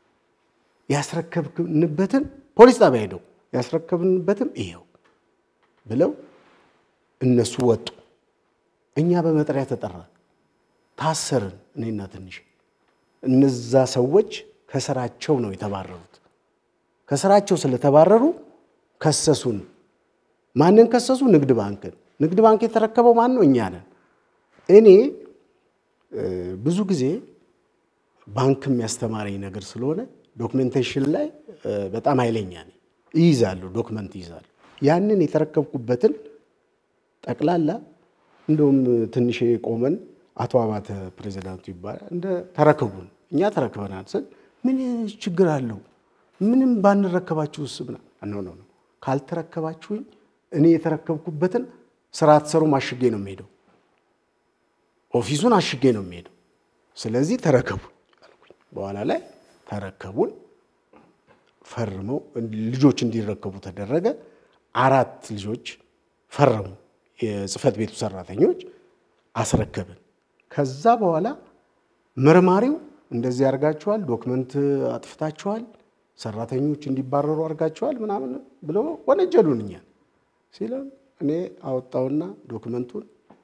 ያስረከብንበትን ፖሊስ ጣቢያ ሄደው ያስረከብንበትም ይሄው ብለው እነሱ ወጡ። እኛ በመጥሪያ ተጠራ፣ ታሰርን። እኔና ትንሽ እነዛ ሰዎች ከስራቸው ነው የተባረሩት። ከስራቸው ስለተባረሩ ከሰሱን። ማንን ከሰሱ? ንግድ ባንክን። ንግድ ባንክ የተረከበው ማን ነው? እኛ ነን። እኔ ብዙ ጊዜ ባንክም ያስተማረኝ ነገር ስለሆነ ዶክሜንቴሽን ላይ በጣም ኃይለኛ ነኝ። ይይዛለሁ፣ ዶክመንት ይይዛለሁ። ያንን የተረከብኩበትን ጠቅላላ እንደውም ትንሽ ቆመን አቶ አባተ ፕሬዚዳንቱ ይባላል እንደ ተረከቡን እኛ ተረክበናል ስል ምን ችግር አለው? ምንም ባንረከባችሁ ስብና ነው ነው ነው ካልተረከባችሁኝ እኔ የተረከብኩበትን ስራ አትሰሩም፣ አሽጌ ነው የሚሄደው። ኦፊሱን አሽጌ ነው የሚሄደው። ስለዚህ ተረከቡን አልኩኝ። በኋላ ላይ ተረከቡን፣ ፈርመው ልጆች እንዲረከቡ ተደረገ። አራት ልጆች ፈረሙ፣ የጽህፈት ቤቱ ሰራተኞች አስረከብን። ከዛ በኋላ መርማሪው እንደዚህ አድርጋችኋል፣ ዶክመንት አጥፍታችኋል፣ ሰራተኞች እንዲባረሩ አድርጋችኋል ምናምን ብሎ ወነጀሉን እኛን ሲለን እኔ አወጣውና ዶክመንቱን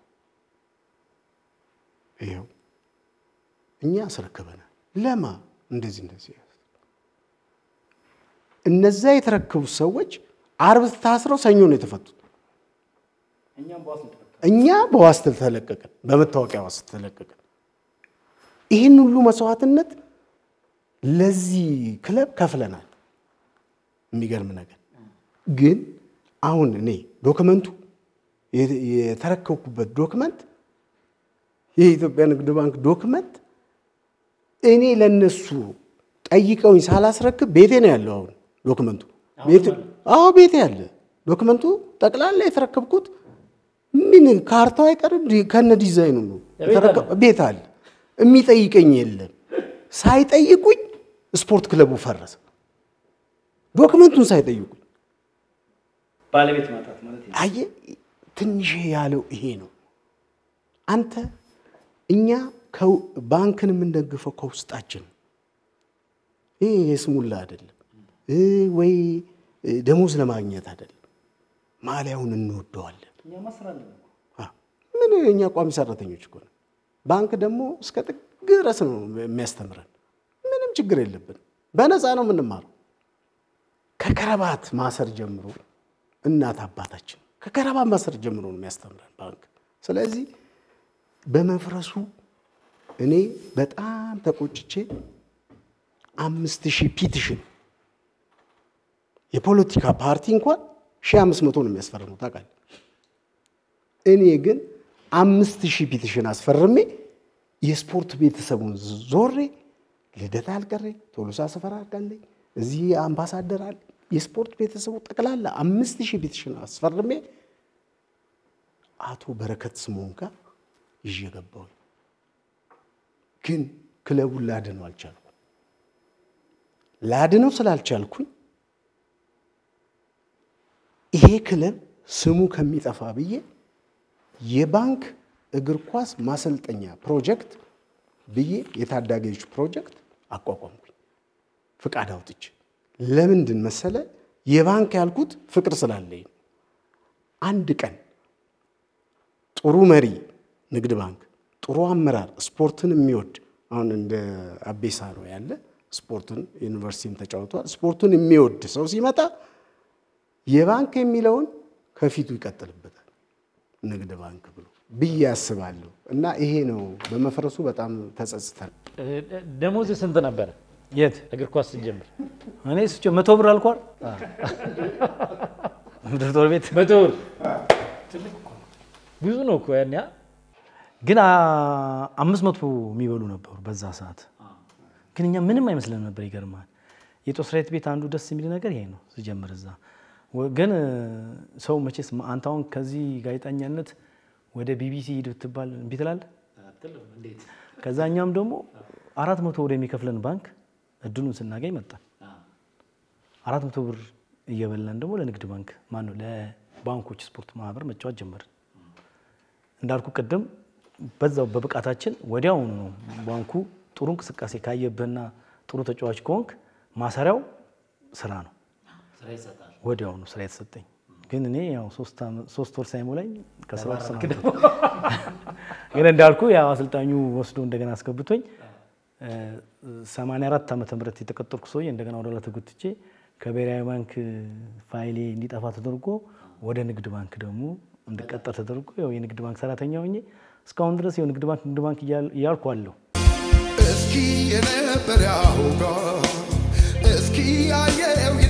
ይኸው እኛ አስረክበናል። ለማ እንደዚህ እንደዚህ እነዛ የተረከቡት ሰዎች አርብ ታስረው ሰኞ ነው የተፈቱት። እኛ በዋስ ተለቀቅን፣ በመታወቂያ ዋስ ተለቀቅን። ይህን ሁሉ መስዋዕትነት ለዚህ ክለብ ከፍለናል። የሚገርም ነገር ግን አሁን እኔ ዶክመንቱ የተረከብኩበት ዶክመንት የኢትዮጵያ ንግድ ባንክ ዶክመንት እኔ ለነሱ ጠይቀውኝ ሳላስረክብ ቤቴ ነው ያለው። አሁን ዶክመንቱ አዎ ቤቴ ያለ ዶክመንቱ ጠቅላላ የተረከብኩት ምን ካርታው አይቀርም ከነ ዲዛይኑ ነው ቤት አለ። የሚጠይቀኝ የለም። ሳይጠይቁኝ ስፖርት ክለቡ ፈረሰ። ዶክመንቱን ሳይጠይቁኝ ባለቤት ማጣት ማለት አየ ትንሽ ያለው ይሄ ነው። አንተ እኛ ባንክን የምንደግፈው ከውስጣችን ይሄ የስሙላ አይደለም ወይ ደሞዝ ለማግኘት አይደለም። ማሊያውን እንወደዋለን። ምን እኛ ቋሚ ሰራተኞች እኮ ነን። ባንክ ደግሞ እስከ ጥግ ድረስ ነው የሚያስተምረን። ምንም ችግር የለብን። በነፃ ነው የምንማረው። ከከረባት ማሰር ጀምሮ እናት አባታችን ከከረባት ማሰር ጀምሮ ነው የሚያስተምረን ባንክ። ስለዚህ በመፍረሱ እኔ በጣም ተቆጭቼ አምስት ሺህ ፒቲሽን የፖለቲካ ፓርቲ እንኳን ሺህ አምስት መቶ ነው የሚያስፈርመው ታውቃለህ። እኔ ግን አምስት ሺህ ፒቲሽን አስፈርሜ የስፖርት ቤተሰቡን ዞሬ ልደታ አልቀረኝ፣ ቶሎሳ ሰፈራ አልቃለኝ፣ እዚህ አምባሳደር አለ የስፖርት ቤተሰቡ ጠቅላላ አምስት ሺህ ፒቲሽን አስፈርሜ አቶ በረከት ስምዖን ጋር ይዤ ገባሁኝ። ግን ክለቡን ላድነው አልቻልኩም። ላድነው ስላልቻልኩኝ ይሄ ክለብ ስሙ ከሚጠፋ ብዬ የባንክ እግር ኳስ ማሰልጠኛ ፕሮጀክት ብዬ የታዳጊዎች ፕሮጀክት አቋቋምኩኝ ፍቃድ አውጥቼ። ለምንድን መሰለ የባንክ ያልኩት ፍቅር ስላለኝ ነው። አንድ ቀን ጥሩ መሪ ንግድ ባንክ፣ ጥሩ አመራር፣ ስፖርትን የሚወድ አሁን እንደ አቤሳ ነው ያለ ስፖርትን ዩኒቨርሲቲም ተጫውቷል። ስፖርቱን የሚወድ ሰው ሲመጣ የባንክ የሚለውን ከፊቱ ይቀጥልበታል ንግድ ባንክ ብሎ ብዬ አስባለሁ። እና ይሄ ነው በመፍረሱ በጣም ተጸጽተን። ደሞዝ ስንት ነበረ የት እግር ኳስ ስንጀምር? እኔ ስቼ መቶ ብር አልኳል። ምድር ጦር ቤት መቶ ብር ብዙ ነው እኮ ያን ያ ግን አ- አምስት መቶ የሚበሉ ነበሩ በዛ ሰዓት። ግን እኛ ምንም አይመስለን ነበር። ይገርማል። የጦር ሰራዊት ቤት አንዱ ደስ የሚል ነገር ይሄ ነው። ስጀምር እዛ ወ- ግን እ፣ ሰው መቼስ ማ- አንተ አሁን ከዚህ ጋዜጠኛነት ወደ ቢቢሲ ሂድ ብትባል እምቢ ትላለህ። ከዛ እኛም ደግሞ አራት መቶ ወደሚከፍለን ባንክ እድሉን ስናገኝ መጣን። አራት መቶ ብር እየበላን ደግሞ ለንግድ ባንክ ማነው ለባንኮች ስፖርት ማህበር መጫወት ጀመርን። እንዳልኩ ቅድም በዛው በብቃታችን ወዲያውኑ ነው ባንኩ ጥሩ እንቅስቃሴ ካየብህና ጥሩ ተጫዋች ከሆንክ ማሰሪያው ስራ ነው። ወዲያውኑ ስራ የተሰጠኝ ግን እኔ ያው ሶስት ዓመት- ሶስት ወር ሳይሞላኝ ከስራ ተሰናበትኩ። ግን እንዳልኩ ያው አሰልጣኙ ወስዶ እንደገና አስገብቶኝ እ፣ 84 ዓመተ ምህረት የተቀጠርኩ ሰውዬ እንደገና ወደ ኋላ ተጎትቼ ከብሔራዊ ባንክ ፋይሌ እንዲጠፋ ተደርጎ ወደ ንግድ ባንክ ደግሞ እንድቀጠር ተደርጎ ያው የንግድ ባንክ ሰራተኛ ሆኜ እስካሁን ድረስ ያው ንግድ ባንክ ንግድ ባንክ እያል- እያልኩ አለሁ። እስኪ የነበር ያውጋ እስኪ ያየው